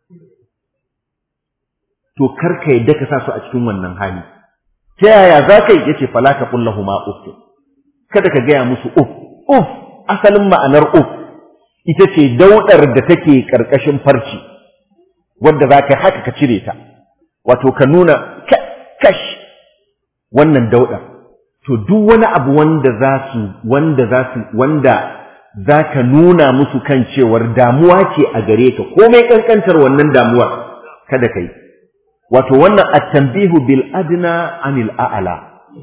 to karka yadda ka sa su a cikin wannan hali ta yaya za ka yi yace fala ka kullahu ma uf kada ka gaya musu uf uf asalin ma'anar uf ita ce daudar da take karkashin farci wadda za ka haka ka cire ta wato ka nuna kash wannan daudar to duk wani abu wanda za su wanda za su wanda za ka nuna musu kan cewar damuwa ce a gare ka komai kankantar wannan damuwar kada ka yi wato wannan at-tanbihu bil adna anil a'la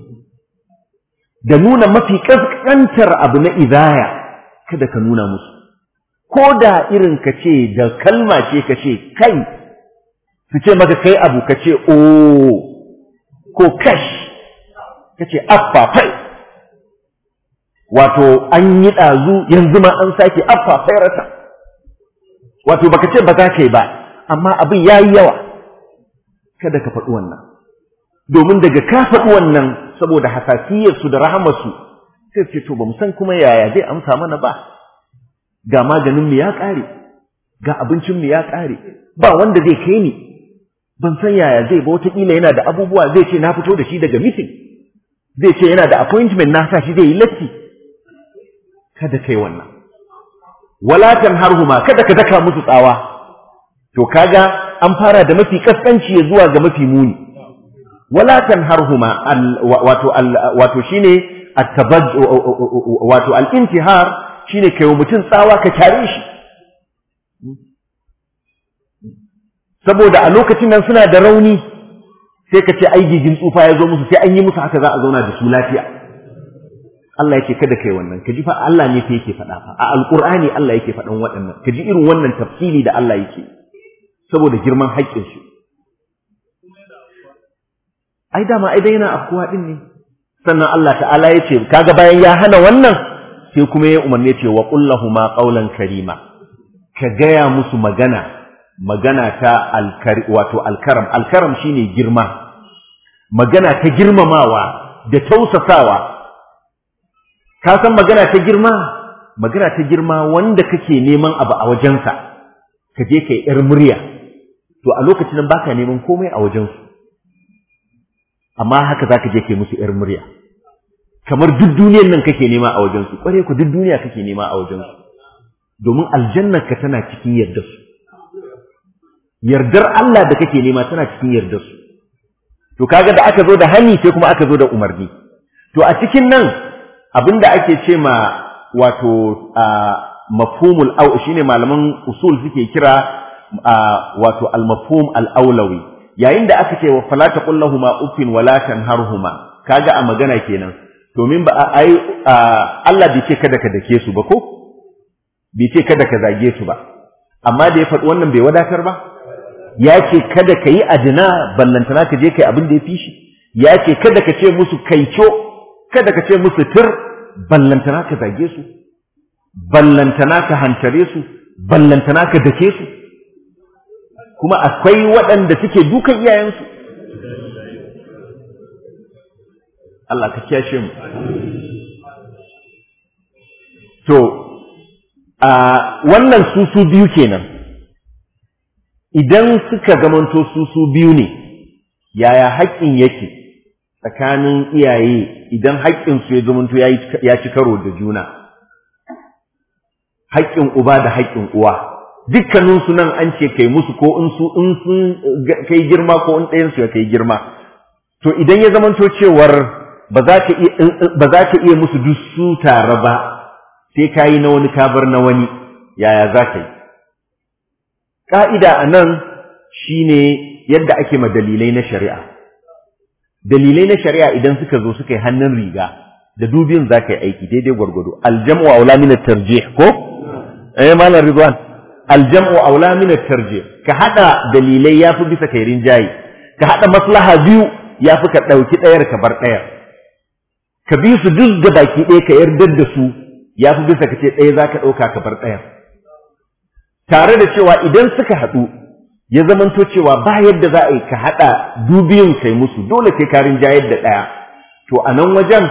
da nuna mafi kaskantar abu na idaya kada ka nuna musu ko da irin ka ce da kalma ce ka ce kai su ce maka kai abu ka ce o ko kash ka ce affa fai wato an yi ɗazu yanzu ma an sake affa fairata wato baka ce ba za ka yi ba amma abin ya yi yawa kada ka faɗi wannan domin daga ka faɗi wannan saboda hasasiyarsu da rahamarsu sai ce to ba mu san kuma yaya zai amsa mana ba ga maganinmu ya ƙare ga abincinmu ya ƙare ba wanda zai kai ni ban san yaya zai ba wataƙila yana da abubuwa zai ce na fito da shi daga mitin zai ce yana da appointment na sa shi zai yi latti kada kai wannan walatan harhuma kada ka daka musu tsawa to kaga an fara da mafi kaskanci zuwa ga mafi muni walatan harhuma wato wato shine at-tabaj wato al-intihar shine kai wa mutum tsawa ka tare shi saboda a lokacin nan suna da rauni sai ka ce ai gigin tsufa ya zo musu sai an yi musu haka za a zauna da su lafiya Allah yake kada kai wannan ka ji fa Allah ne fa yake faɗa fa a alqur'ani Allah yake faɗan waɗannan ka ji irin wannan tafsiri da Allah yake saboda girman haƙƙin su ai dama ai dai yana afkuwa din ne sannan Allah ta'ala ya ce kaga bayan ya hana wannan sai kuma ya umarni ce wa qul ma qawlan karima ka gaya musu magana magana ta alkari wato alkaram alkaram shine girma magana ta girmamawa da tausasawa ka san magana ta girma magana ta girma wanda kake neman abu a wajensa ka je kai yar murya to a lokacin nan baka neman komai a wajensu amma haka zaka je kai musu yar murya kamar duk duniyar nan kake nema a wajensu kware ku duk duniya kake nema a wajensu domin aljannar ka tana cikin yardar su yardar Allah da kake nema tana cikin yardar su to kaga da aka zo da hani sai kuma aka zo da umarni to a cikin nan abinda ake ce ma wato mafhumul au shine malaman usul suke kira wato al mafhum al aulawi yayin da aka ce wa fala taqul lahumu uffin wala tanharhuma kaga a magana kenan domin ba ai Allah bai ce kada ka dake su ba ko bai ce kada ka zage su ba amma da ya faɗi wannan bai wadatar ba ya ce kada ka yi adina ballantana ka je kai abin da ya fi shi ya ce kada ka ce musu kaico kada ka ce musu tir ballantana ka zage su ballantana ka hantare su ballantana ka dake su kuma akwai waɗanda suke dukan iyayensu Allah ka kyashe mu to a wannan susu biyu kenan idan suka zamanto susu biyu ne yaya haƙƙin yake tsakanin iyaye idan haƙƙinsu ya zamanto ya ci karo da juna haƙƙin uba da haƙƙin uwa dukkaninsu nan an ce kai musu ko in su in sun kai girma ko in ɗayansu ya kai girma to idan ya zamanto cewar ba za ka iya ba za ka iya musu duk su tare ba sai ka yi na wani kabar na wani yaya za ka yi ƙa'ida a nan shi ne yadda ake ma dalilai na shari'a dalilai na shari'a idan suka zo suka yi hannun riga da dubin za ka yi aiki daidai gwargwado aljam'u aula min tarjih ko eh malam ridwan aljam'u aula min tarjih ka hada dalilai yafi bisa kai rinjayi ka hada maslaha biyu yafi ka dauki ɗayar ka bar ɗayar ka bi su duk da baki ɗaya ka yardar da su yafi bisa ka ce ɗaya za ka ɗauka ka bar ɗayar tare da cewa idan suka haɗu ya zamanto cewa ba yadda za a yi ka haɗa dubiyun kai musu dole sai ka rinjayar da ɗaya to a nan wajen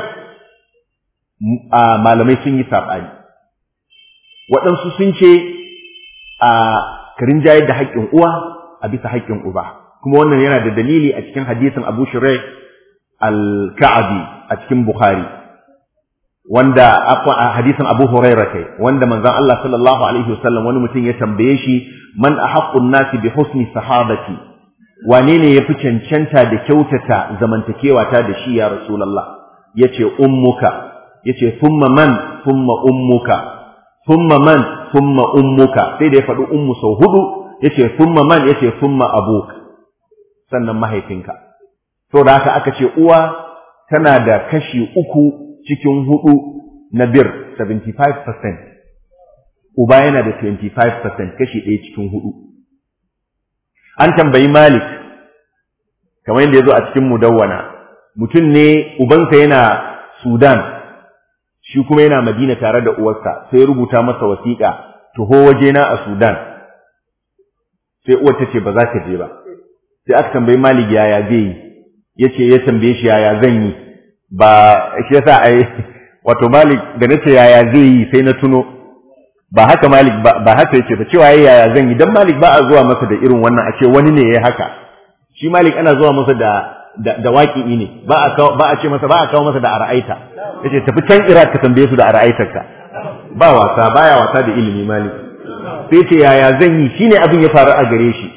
malamai sun yi saɓani waɗansu sun ce a karin jayar da haƙƙin uwa a bisa haƙƙin uba kuma wannan yana da dalili a cikin hadisin abu shirai al-ka'abi a cikin bukhari wanda a hadisin abu huraira kai wanda manzon Allah sallallahu alaihi wasallam wani mutum ya tambaye shi man ahaqqun nasi bi husni sahabati wane ne yafi cancanta da kyautata zamantakewa ta da shi ya rasulullah yace ummuka yace thumma man thumma ummuka thumma man thumma ummuka sai da ya faɗi ummu sau hudu yace thumma man yace thumma abuk sannan mahaifinka to da haka aka ce uwa tana da kashi uku cikin hudu na bir 75% uba yana da 25% kashi ɗaya cikin hudu an tambayi malik kamar yadda ya zo a cikin mudawwana mutum ne ubansa yana sudan shi kuma yana Madina tare da uwarsa sai rubuta masa wasiƙa tuho wajena a Sudan sai uwar ta ce ba za ka je ba sai aka tambayi Malik yaya zai yi yace ya tambaye shi yaya zan yi ba shi yasa ai wato Malik da nace yaya zai yi sai na tuno ba haka Malik ba haka yake ba cewa yaya zan yi dan Malik ba a zuwa masa da irin wannan a ce wani ne yayi haka shi Malik ana zuwa masa da da, da waƙi'i ne ba a ba a ce masa ba a kawo masa da ara'aita yace tafi can Iraq ka tambaye su da ara'aitarka ba wasa baya wasa da ilimi malik sai ce yaya zan yi shine abin ya faru a gare shi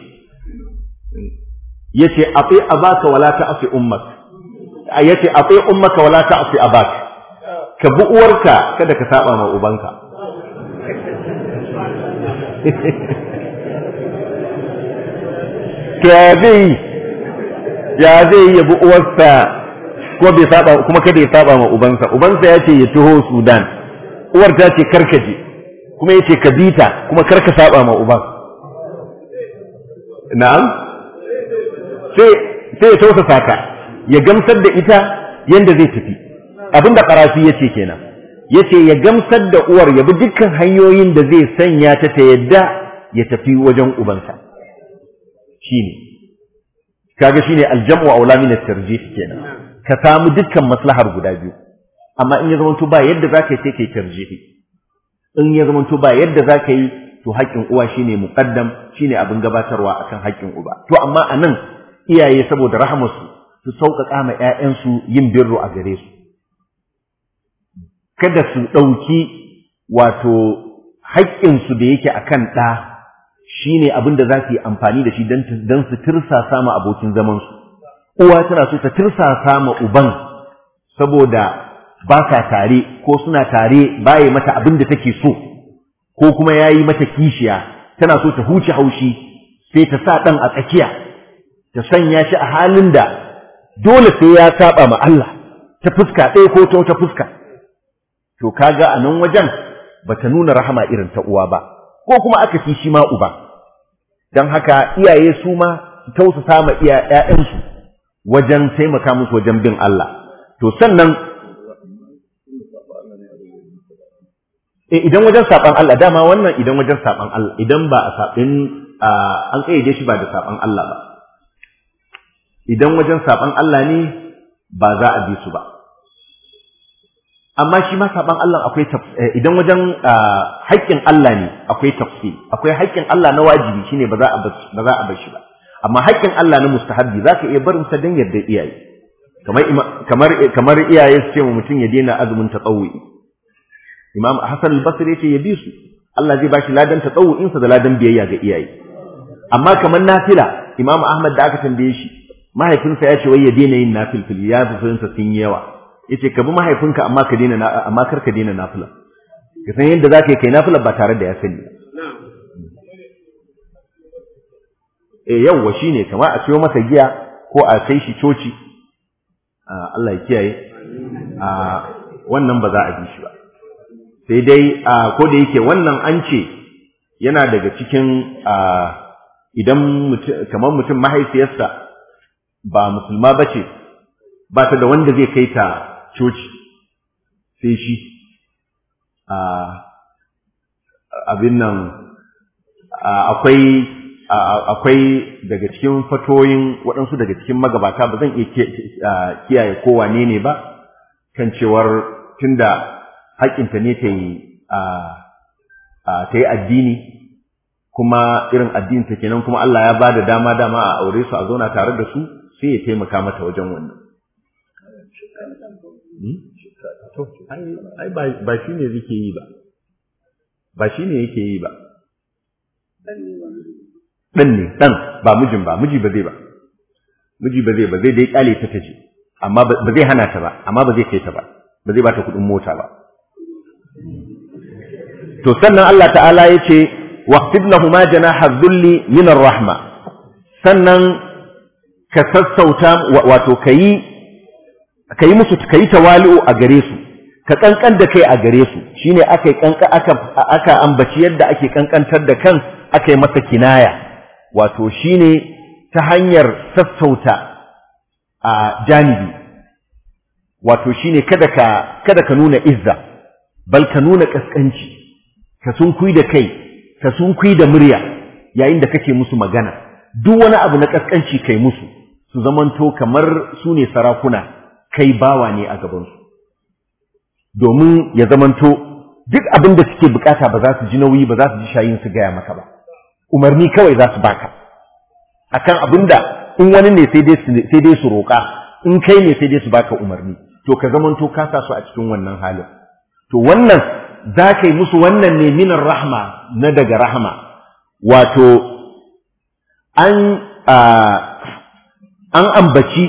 yace ati abaka wala ta'fi ummak yace ati ummaka wala ta'fi abak ka bi uwarka kada ka saba ma ubanka to ya zai ya zai ya bi uwarsa ko bai saba kuma kada ya saba ma ubansa ubansa ya ce ya taho Sudan uwar ta ce karka je kuma ya ce ka bita kuma karka saba ma uban na'am sai sai ya tausasa ka ya gamsar da ita yanda zai tafi abinda karafi yace kenan yace ya gamsar da uwar ya bi dukkan hanyoyin da zai sanya ta ta yadda ya tafi wajen ubansa shine kaga shine aljam'u aula min at-tarjih kenan ka samu dukkan maslahar guda biyu amma in ya zamanto ba yadda zaka yi sai kai tarjihi in ya zamanto ba yadda zaka yi to haƙƙin uwa shine muqaddam shine abin gabatarwa akan haƙƙin uba to amma anan iyaye saboda rahamarsu su sauƙaƙa ma ƴaƴansu yin birru a gare su kada su ɗauki wato haƙƙinsu da yake akan ɗa shine abin da za su yi amfani da shi don su tirsasa ma abokin zamansu uwa tana so ta tirsasa ma uban saboda ba sa tare ko suna tare baya mata abin da take so ko kuma ya yi mata kishiya tana so ta huce haushi sai ta sa ɗan a tsakiya ta sanya shi a halin da dole sai ya saba ma Allah ta fuska ɗaya ko ta wata fuska to kaga a nan wajen bata nuna rahama irin ta uwa ba ko kuma aka fi shi ma uba don haka iyaye su ma su tausasa ma iya ƴaƴansu wajen taimaka musu wajen bin Allah to sannan eh idan wajen saban Allah dama wannan idan wajen saban Allah idan ba a sabin an kayyade shi ba da saban Allah ba idan wajen saban Allah ne ba za a bi su ba amma shi ma saban Allah akwai idan wajen haƙƙin Allah ne akwai tafsir akwai haƙƙin Allah na wajibi shine ba za a ba za a bar shi ba amma haƙƙin Allah na mustahabbi zaka iya barin sa dan yadda iyaye kamar kamar kamar iyaye su ce mu mutum ya daina azumin tatawwi Imam Hassan al-Basri yace ya bi su Allah zai bashi ladan tatawwu'in sa da ladan biyayya ga iyaye amma kamar nafila Imam Ahmad da aka tambaye shi mahaifinsa ya ce wai ya daina yin nafilfil ya fi sun sun yawa yace ka bi mahaifinka amma ka daina amma kar ka daina nafila ka san yadda zaka yi kai nafila ba tare da ya sani eh yawwa shine kamar a siyo masa giya ko a kai shi coci Allah ya kiyaye a wannan ba za a bi shi ba sai dai ko da yake wannan an ce yana daga cikin idan kamar mutum mahaifiyarsa ba musulma ba ce ba ta da wanda zai kai ta coci sai shi abin nan akwai akwai daga cikin fatoyin waɗansu daga cikin magabata ba zan iya kiyaye kowane ne ba kan cewar tunda haƙƙinta ne ta yi ta yi addini kuma irin addini ta kenan kuma Allah ya ba da dama dama a aure su a zauna tare da su sai ya taimaka mata wajen wannan ai ba shi ne yake yi ba ba shi ne yake yi ba ɗan ne ɗan ba mijin ba miji ba zai ba miji ba zai ba zai dai ƙyale ta taje amma ba zai hana ta ba amma ba zai kai ta ba ba zai ba ta kuɗin mota ba to sannan Allah ta'ala ya ce waqtib lahuma janaha dhulli min rahma sannan ka sassauta wato kayi kayi musu kayi tawali'u a gare su ka kankan da kai a gare su shine aka kanka aka aka ambaci yadda ake kankantar da kan aka yi masa kinaya wato shine ta hanyar sassauta a janibi wato shine kada ka kada ka nuna izza bal ka nuna kaskanci ka sunkui da kai ka sunkui da murya yayin da kake musu magana duk wani abu na kaskanci kai musu su zamanto kamar su ne sarakuna kai bawa ne a gabansu domin ya zamanto duk abin da suke bukata ba za su ji nauyi ba za su ji shayin su gaya maka ba umarni kawai za su baka akan abin da in wani ne sai dai su roƙa in kai ne sai dai su baka umarni to ka zamanto ka sa su a cikin wannan halin to wannan za ka yi musu wannan ne minar rahma na daga rahama wato an an ambaci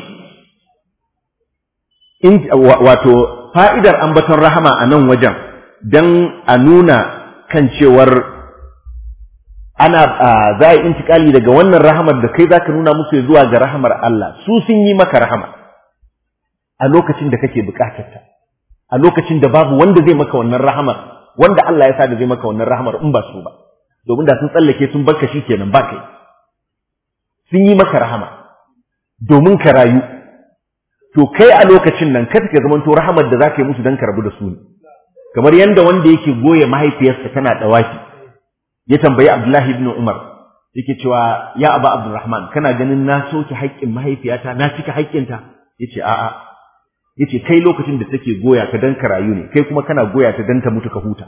wato fa'idar ambaton rahama a nan wajen don a nuna kan cewar ana za a yi intikali daga wannan rahamar da kai za ka nuna musu zuwa ga rahamar Allah su sun yi maka rahama a lokacin da kake bukatarta a lokacin da babu wanda zai maka wannan rahamar wanda Allah ya sa da zai maka wannan rahamar in ba su ba domin da sun tsallake sun barka shi kenan ba kai sun yi maka rahama domin ka rayu to kai a lokacin nan kada ka zamanto rahamar da zaka yi musu dan ka rabu da su ne kamar yanda wanda yake goye mahaifiyarsa tana dawaki ya tambayi Abdullahi ibn Umar yake cewa ya Aba Abdurrahman kana ganin na soke haƙƙin mahaifiyata na cika haƙƙinta yace a'a yace kai lokacin da take goya ka dan ka rayu ne kai kuma kana goya ta dan ta mutu ka huta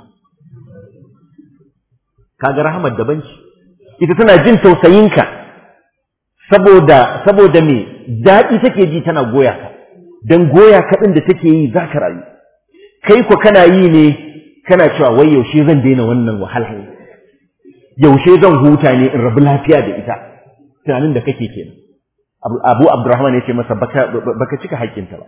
kaga rahamar daban ce ita tana jin tausayinka saboda saboda me daɗi take ji tana goya ka dan goya ka din da take yi za ka rayu kai ko kana yi ne kana cewa wai yaushe zan daina wannan wahala yaushe zan huta ne in rabu lafiya da ita tunanin da kake kenan abu abdurrahman ya ce masa baka baka cika haƙƙinta ba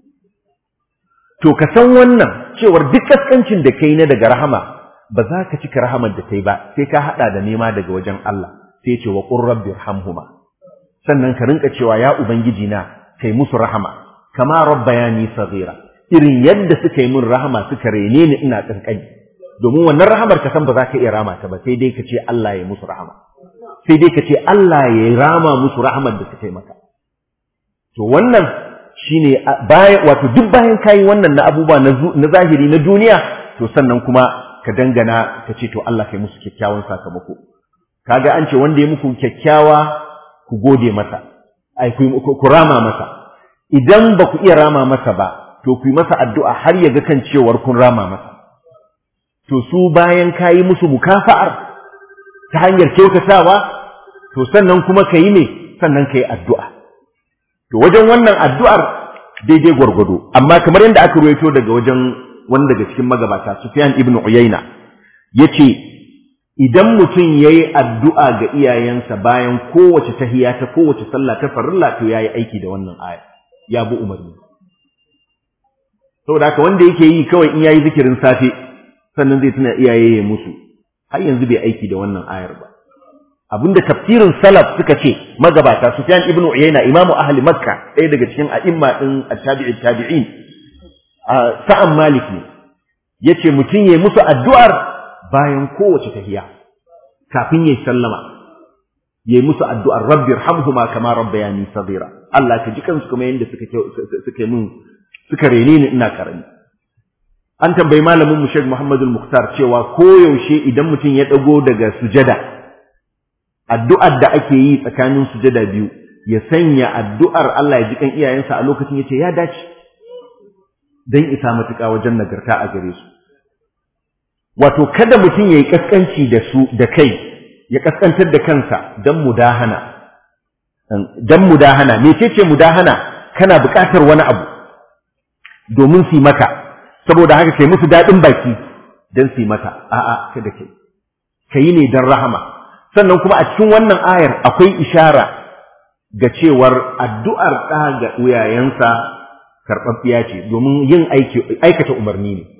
to ka san wannan cewar duk kaskancin da kai na daga rahama ba za ka cika rahamar da kai ba sai ka hada da nema daga wajen Allah sai ce wa qur rabbi irhamhuma sannan ka rinka cewa ya ubangiji na kai musu rahama kama rabbayani saghira irin yadda suka yi min rahama suka rene ni ina kankani domin wannan rahamar ka san ba za ka iya rama ta ba sai dai ka ce Allah ya musu rahama sai dai ka ce Allah ya rama musu rahamar da suka yi maka to wannan shine bayan wato duk bayan kayi wannan na abubuwa na zahiri na duniya to sannan kuma ka dangana ka ce to Allah kai musu kyakkyawan sakamako kaga an ce wanda ya muku kyakkyawa ku gode masa ai ku rama masa idan ba ku iya rama masa ba to ku yi masa addu'a har ya ga kan cewar kun rama masa to su bayan kayi musu mukafa'ar ta hanyar kyautatawa to sannan kuma ka yi ne sannan ka yi addu'a to wajen wannan addu'ar daidai gwargwado amma kamar yadda aka ruwaito daga wajen wani daga cikin magabata Sufyan ibn Uyayna yace idan mutum yayi addu'a ga iyayensa bayan kowace tahiya ta kowace sallah ta farilla to yayi aiki da wannan aya ya bi umarni saboda haka wanda yake yi kawai in yayi zikirin safe sannan zai tuna iyaye ya musu har yanzu bai aiki da wannan ayar ba abinda tafsirin salaf suka ce magabata Sufyan ibn Uyayna imamu ahli Makka ɗaya daga cikin a'imma din at-tabi'i tabi'in sa'an Malik ne yace mutum yayi musu addu'ar bayan kowace tahiya kafin yayi sallama yayi musu addu'ar rabbi irhamhuma kama rabbayani saghira Allah ka ji kansu kuma yanda suka suka mun suka rene ni ina karami an tambayi malamin mu Sheikh Muhammad al-Mukhtar cewa koyaushe idan mutum ya dago daga sujada addu'ar da ake yi tsakanin sujada biyu ya sanya addu'ar Allah ya ji kan iyayensa a lokacin yace ya dace dan isa matuƙa wajen nagarta a gare su wato kada mutum yayi kaskanci da su da kai ya kaskantar da kansa dan mudahana dan mudahana mecece mudahana kana buƙatar wani abu domin su maka saboda haka kai musu daɗin baki dan su maka a'a kada kai kai ne dan rahama sannan kuma a cikin wannan ayar akwai ishara ga cewar addu'ar ɗa ga uyayensa karɓaɓɓiya ce domin yin aikata umarni ne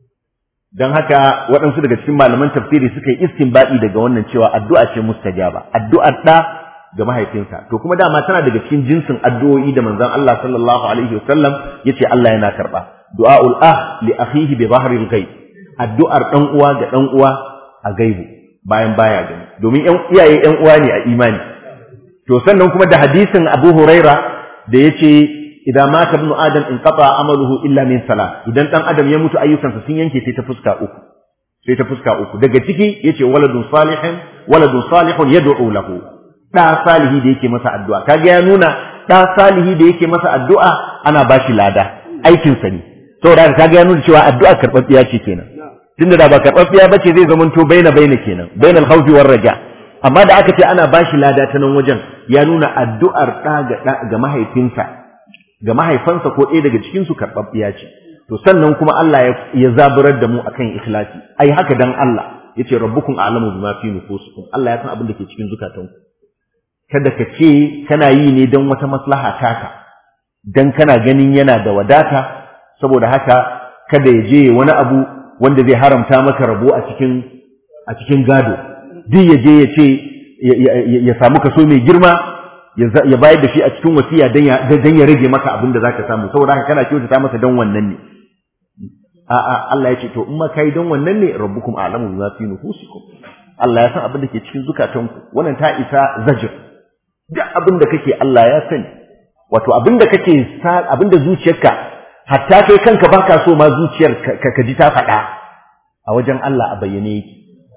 don haka waɗansu daga cikin malaman tafsiri suka yi istinbaɗi daga wannan cewa addu'a ce mustajaba addu'ar ɗa ga mahaifinsa to kuma dama tana daga cikin jinsin addu'o'i da manzon Allah sallallahu alaihi wasallam yace Allah yana karɓa du'aul ah li akhihi bi dhahril ghaib addu'ar ɗan uwa ga ɗan uwa a gaibu bayan baya gani domin ƴan iyaye ƴan uwa ne a imani to sannan kuma da hadisin Abu Huraira da yace idan mata ibnu adam in qata amaluhu illa min salah idan dan adam ya mutu ayyukansa sun yanke sai ta fuska uku sai ta fuska uku daga ciki yace waladun salihin waladun salihun yad'u lahu da salihi da yake masa addu'a kaga ya nuna da salihi da yake masa addu'a ana bashi lada aikin sa ne saboda kaga ya nuna cewa addu'a karɓaɓɓiya ce kenan tunda da ba karɓaɓɓiya bace zai zamanto baina baina kenan bainal khawfi war raja amma da aka ce ana bashi lada ta nan wajen ya nuna addu'ar ɗa ga mahaifinsa ga mahaifansa ko ɗaya daga cikinsu karɓaɓɓiya ce to sannan kuma Allah ya zaburar da mu akan ikhlasi ai haka dan Allah yace rabbukum a'lamu bima fi nufusikum Allah ya san abin da ke cikin zukatanku kada ka ce kana yi ne don wata maslaha taka dan kana ganin yana da wadata saboda haka kada ya je wani abu wanda zai haramta maka rabo a cikin a cikin gado duk ya je ya ce ya samu kaso mai girma ya bayar da shi a cikin wasiya dan ya rage maka abin da zaka samu saboda haka kana kyautata masa dan wannan ne a'a Allah ya ce to in ma kai dan wannan ne rabbukum a'lamu bima fi nufusikum Allah ya san abin da ke cikin zukatanku wannan ta isa zajir duk abin da kake Allah ya sani wato abinda kake abinda zuciyarka hatta kai kanka baka so ma zuciyar ka ji ta faɗa a wajen Allah a bayyane yake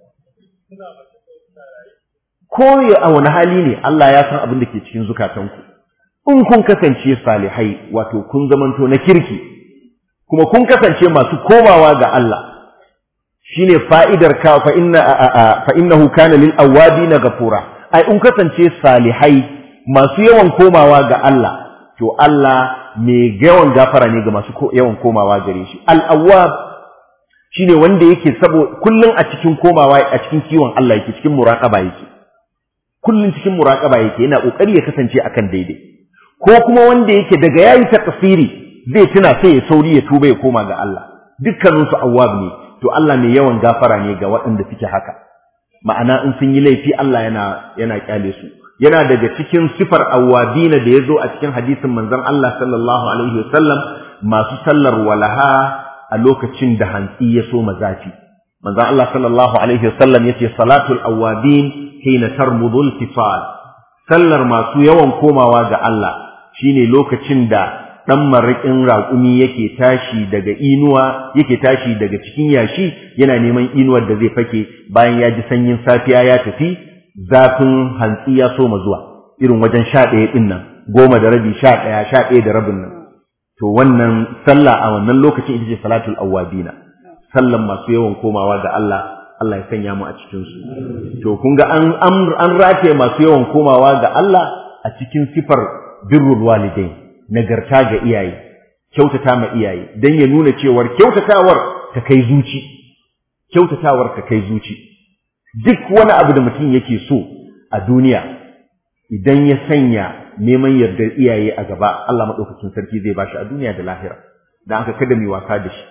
ko a wani hali ne Allah ya san abin da ke cikin zukatanku in kun kasance salihai wato kun zamanto na kirki kuma kun kasance masu komawa ga Allah shine fa'idar ka fa inna fa innahu kana lil awabin ghafura ai in kasance salihai masu yawan komawa ga Allah to Allah mai yawan gafara ne ga masu yawan komawa gare shi al awwab shine wanda yake sabo kullun a cikin komawa a cikin kiwon Allah yake cikin muraqaba yake kullun cikin muraqaba yake yana kokari ya kasance akan daidai ko kuma wanda yake daga yayi takfiri zai tuna sai ya sauri ya tuba ya koma ga Allah dukkanin su awwab ne to Allah mai yawan gafara ne ga waɗanda suke haka ma'ana in sun yi laifi Allah yana yana kyale su yana daga cikin sifar awwabina da yazo a cikin hadisin manzon Allah sallallahu alaihi wasallam masu sallar walaha a lokacin da hantsi ya so mazafi manzon Allah sallallahu alaihi wasallam yace salatul awwabin hina tarmudul tifal sallar masu yawan komawa ga Allah shine lokacin da ɗan maraƙin raƙumi yake tashi daga inuwa yake tashi daga cikin yashi yana neman inuwar da zai fake bayan ya ji sanyin safiya ya tafi zafin hantsi ya soma zuwa irin wajen sha ɗaya ɗin nan goma da rabi sha ɗaya sha ɗaya da rabin nan to wannan sallah a wannan lokacin ita ce salatul awwabina sallan masu yawan komawa ga Allah Allah ya sanya mu a cikin su to kun ga an an rataye masu yawan komawa ga Allah a cikin sifar birrul walidain nagarta ga iyaye kyautata ma iyaye dan ya nuna cewar kyautatawar ta kai zuci kyautatawar ta kai zuci duk wani abu da mutum yake so a duniya idan ya sanya neman yardar iyaye a gaba Allah madaukakin sarki zai bashi a duniya da lahira dan aka kada mu wasa da shi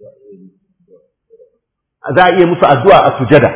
za a iya musu addu'a a sujada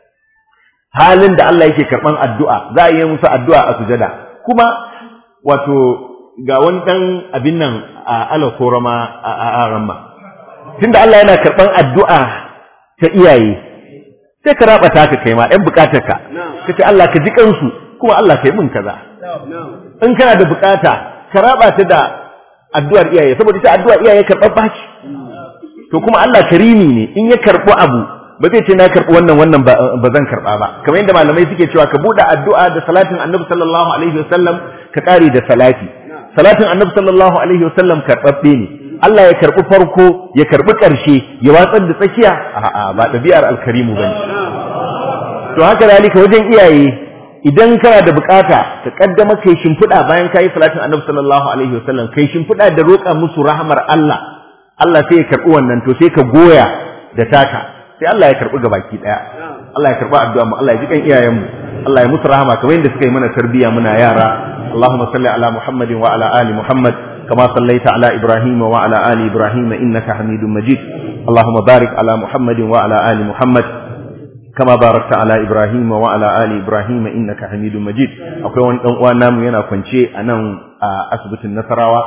halin da Allah yake karban addu'a za a iya musu addu'a a sujada kuma wato ga wani ɗan abin nan a alakorama a ramma tunda Allah yana karɓan addu'a ta iyaye sai ka raba ta ka kai ma ɗan buƙatar ka ka ce Allah ka ji kansu kuma Allah ka yi min kaza in kana da buƙata ka raba ta da addu'ar iyaye saboda ita addu'ar iyaye karɓar baci to kuma Allah karimi ne in ya karɓi abu ba zai ce na karɓi wannan wannan ba zan karɓa ba kamar yadda malamai suke cewa ka buɗe addu'a da salatin annabi sallallahu alaihi wasallam ka ƙare da salati salatin annabi sallallahu alaihi wasallam karɓaɓɓe ne Allah ya karɓi farko ya karɓi ƙarshe ya watsar da tsakiya a'a ba ɗabi'ar alkarimu bane to haka zalika wajen iyaye idan kana da bukata ka kaddama kai shimfiɗa bayan kayi salatin annabi sallallahu alaihi wasallam kai shimfiɗa da roƙa musu rahamar Allah Allah sai ya karɓi wannan to sai ka goya da taka sai Allah ya karɓi gabaki ɗaya Allah ya karɓi addu'a mu Allah ya ji kan iyayenmu Allah ya musu rahama kamar yadda suka yi mana tarbiyya muna yara اللهم صل على محمد وعلى آل محمد كما صليت على إبراهيم وعلى آل إبراهيم إنك حميد مجيد اللهم بارك على محمد وعلى آل محمد كما باركت على إبراهيم وعلى آل إبراهيم إنك حميد مجيد أقول وان وانا ينا كنشي أنا أثبت النصراوة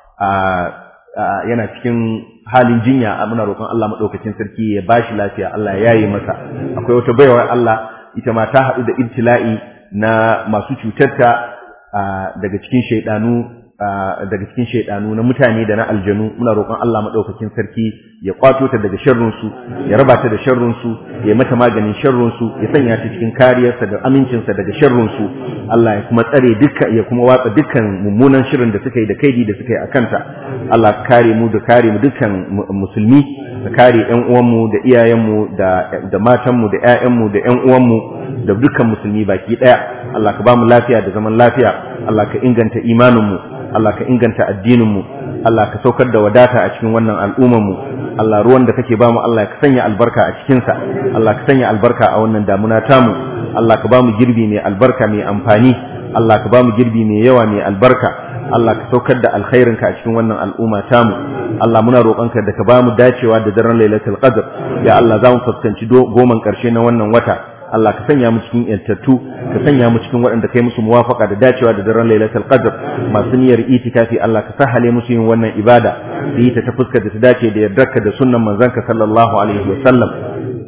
yana cikin halin jinya muna roƙon Allah madaukakin sarki ya bashi lafiya Allah ya yaye masa akwai wata baiwar Allah ita ma ta haɗu da ibtila'i na masu cutarta daga cikin shaidanu daga cikin shaidanu na mutane da na aljanu muna roƙon Allah madaukakin sarki ya kwato ta daga sharrun su ya raba ta da sharrun su ya mata maganin sharrun su ya sanya ta cikin kariyarsa da amincin sa daga sharrun su Allah ya kuma tsare dukkan ya kuma watsa dukkan mummunan shirin da suka yi da kaidi da suka yi akan ta Allah ka kare mu da kare mu dukkan musulmi ka kare ƴan uwanmu da iyayenmu da da matanmu da ƴaƴanmu da ƴan uwanmu da dukkan musulmi baki daya Allah ka ba mu lafiya da zaman lafiya Allah ka inganta imaninmu Allah ka inganta addininmu Allah ka saukar da wadata a cikin wannan al'ummarmu Allah ruwan da kake bamu Allah ka sanya albarka a cikinsa Allah ka sanya albarka a wannan damuna tamu Allah ka bamu girbi mai albarka mai amfani Allah ka bamu girbi mai yawa mai albarka Allah ka saukar da alkhairinka a cikin wannan al'umma tamu Allah muna roƙonka da ka bamu dacewa da daren Lailatul Qadr ya Allah za mu fuskanci goman ƙarshe na wannan wata Allah ka sanya mu cikin yantattu ka sanya mu cikin waɗanda kai musu muwafaka da dacewa da daren Lailatul Qadr masu niyyar itikafi Allah ka sahale musu yin wannan ibada su yi ta ta fuskar da ta dace da yardarka da sunnan manzanka sallallahu alaihi wa sallam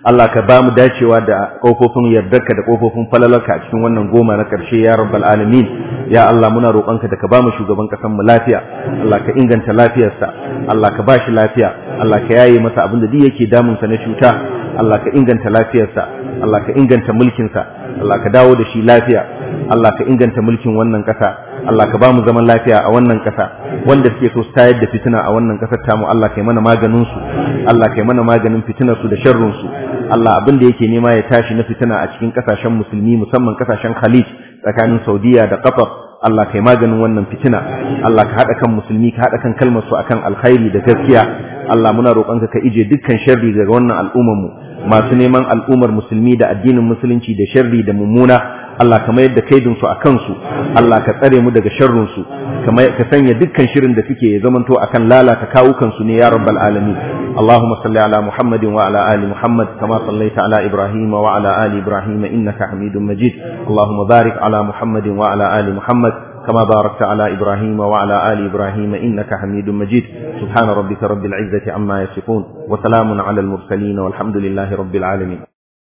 Allah ka ba mu dacewa da kofofin yardarka da kofofin falalarka a cikin wannan goma na karshe ya rabbal alamin ya Allah muna roƙonka da ka ba mu shugaban ƙasar mu lafiya Allah ka inganta lafiyarsa Allah ka ba shi lafiya Allah ka yaye masa abin da duk yake damunsa na cuta Allah ka inganta lafiyarsa Allah ka inganta mulkinsa Allah ka dawo da shi lafiya Allah ka inganta mulkin wannan ƙasa Allah ka ba mu zaman lafiya a wannan ƙasa wanda suke so su tayar da fitina a wannan ƙasar tamu Allah ka yi mana maganin su Allah ka yi mana maganin fitinar su da sharrun su Allah abin da yake nema ya tashi na fitina a cikin ƙasashen musulmi musamman ƙasashen Khalij tsakanin Saudiya da Qatar Allah ka yi maganin wannan fitina Allah ka haɗa kan musulmi ka haɗa kan kalmar su akan alkhairi da gaskiya Allah muna roƙonka ka ije dukkan sharri daga wannan al'ummar mu masu neman al'ummar musulmi da addinin musulunci da sharri da mummuna Allah ka mayar da kaidinsu a kansu Allah ka tsare mu daga sharrinsu ka sanya dukkan shirin da suke ya zamanto akan lalata kawukansu ne ya rabbal alamin Allahumma salli ala Muhammadin wa ala ali Muhammad kama sallaita ala Ibrahim wa ala ali Ibrahim innaka Hamidum Majid Allahumma barik ala Muhammadin wa ala ali Muhammad كما باركت على إبراهيم وعلى آل إبراهيم إنك حميد مجيد سبحان ربك رب العزة عما يصفون وسلام على المرسلين والحمد لله رب العالمين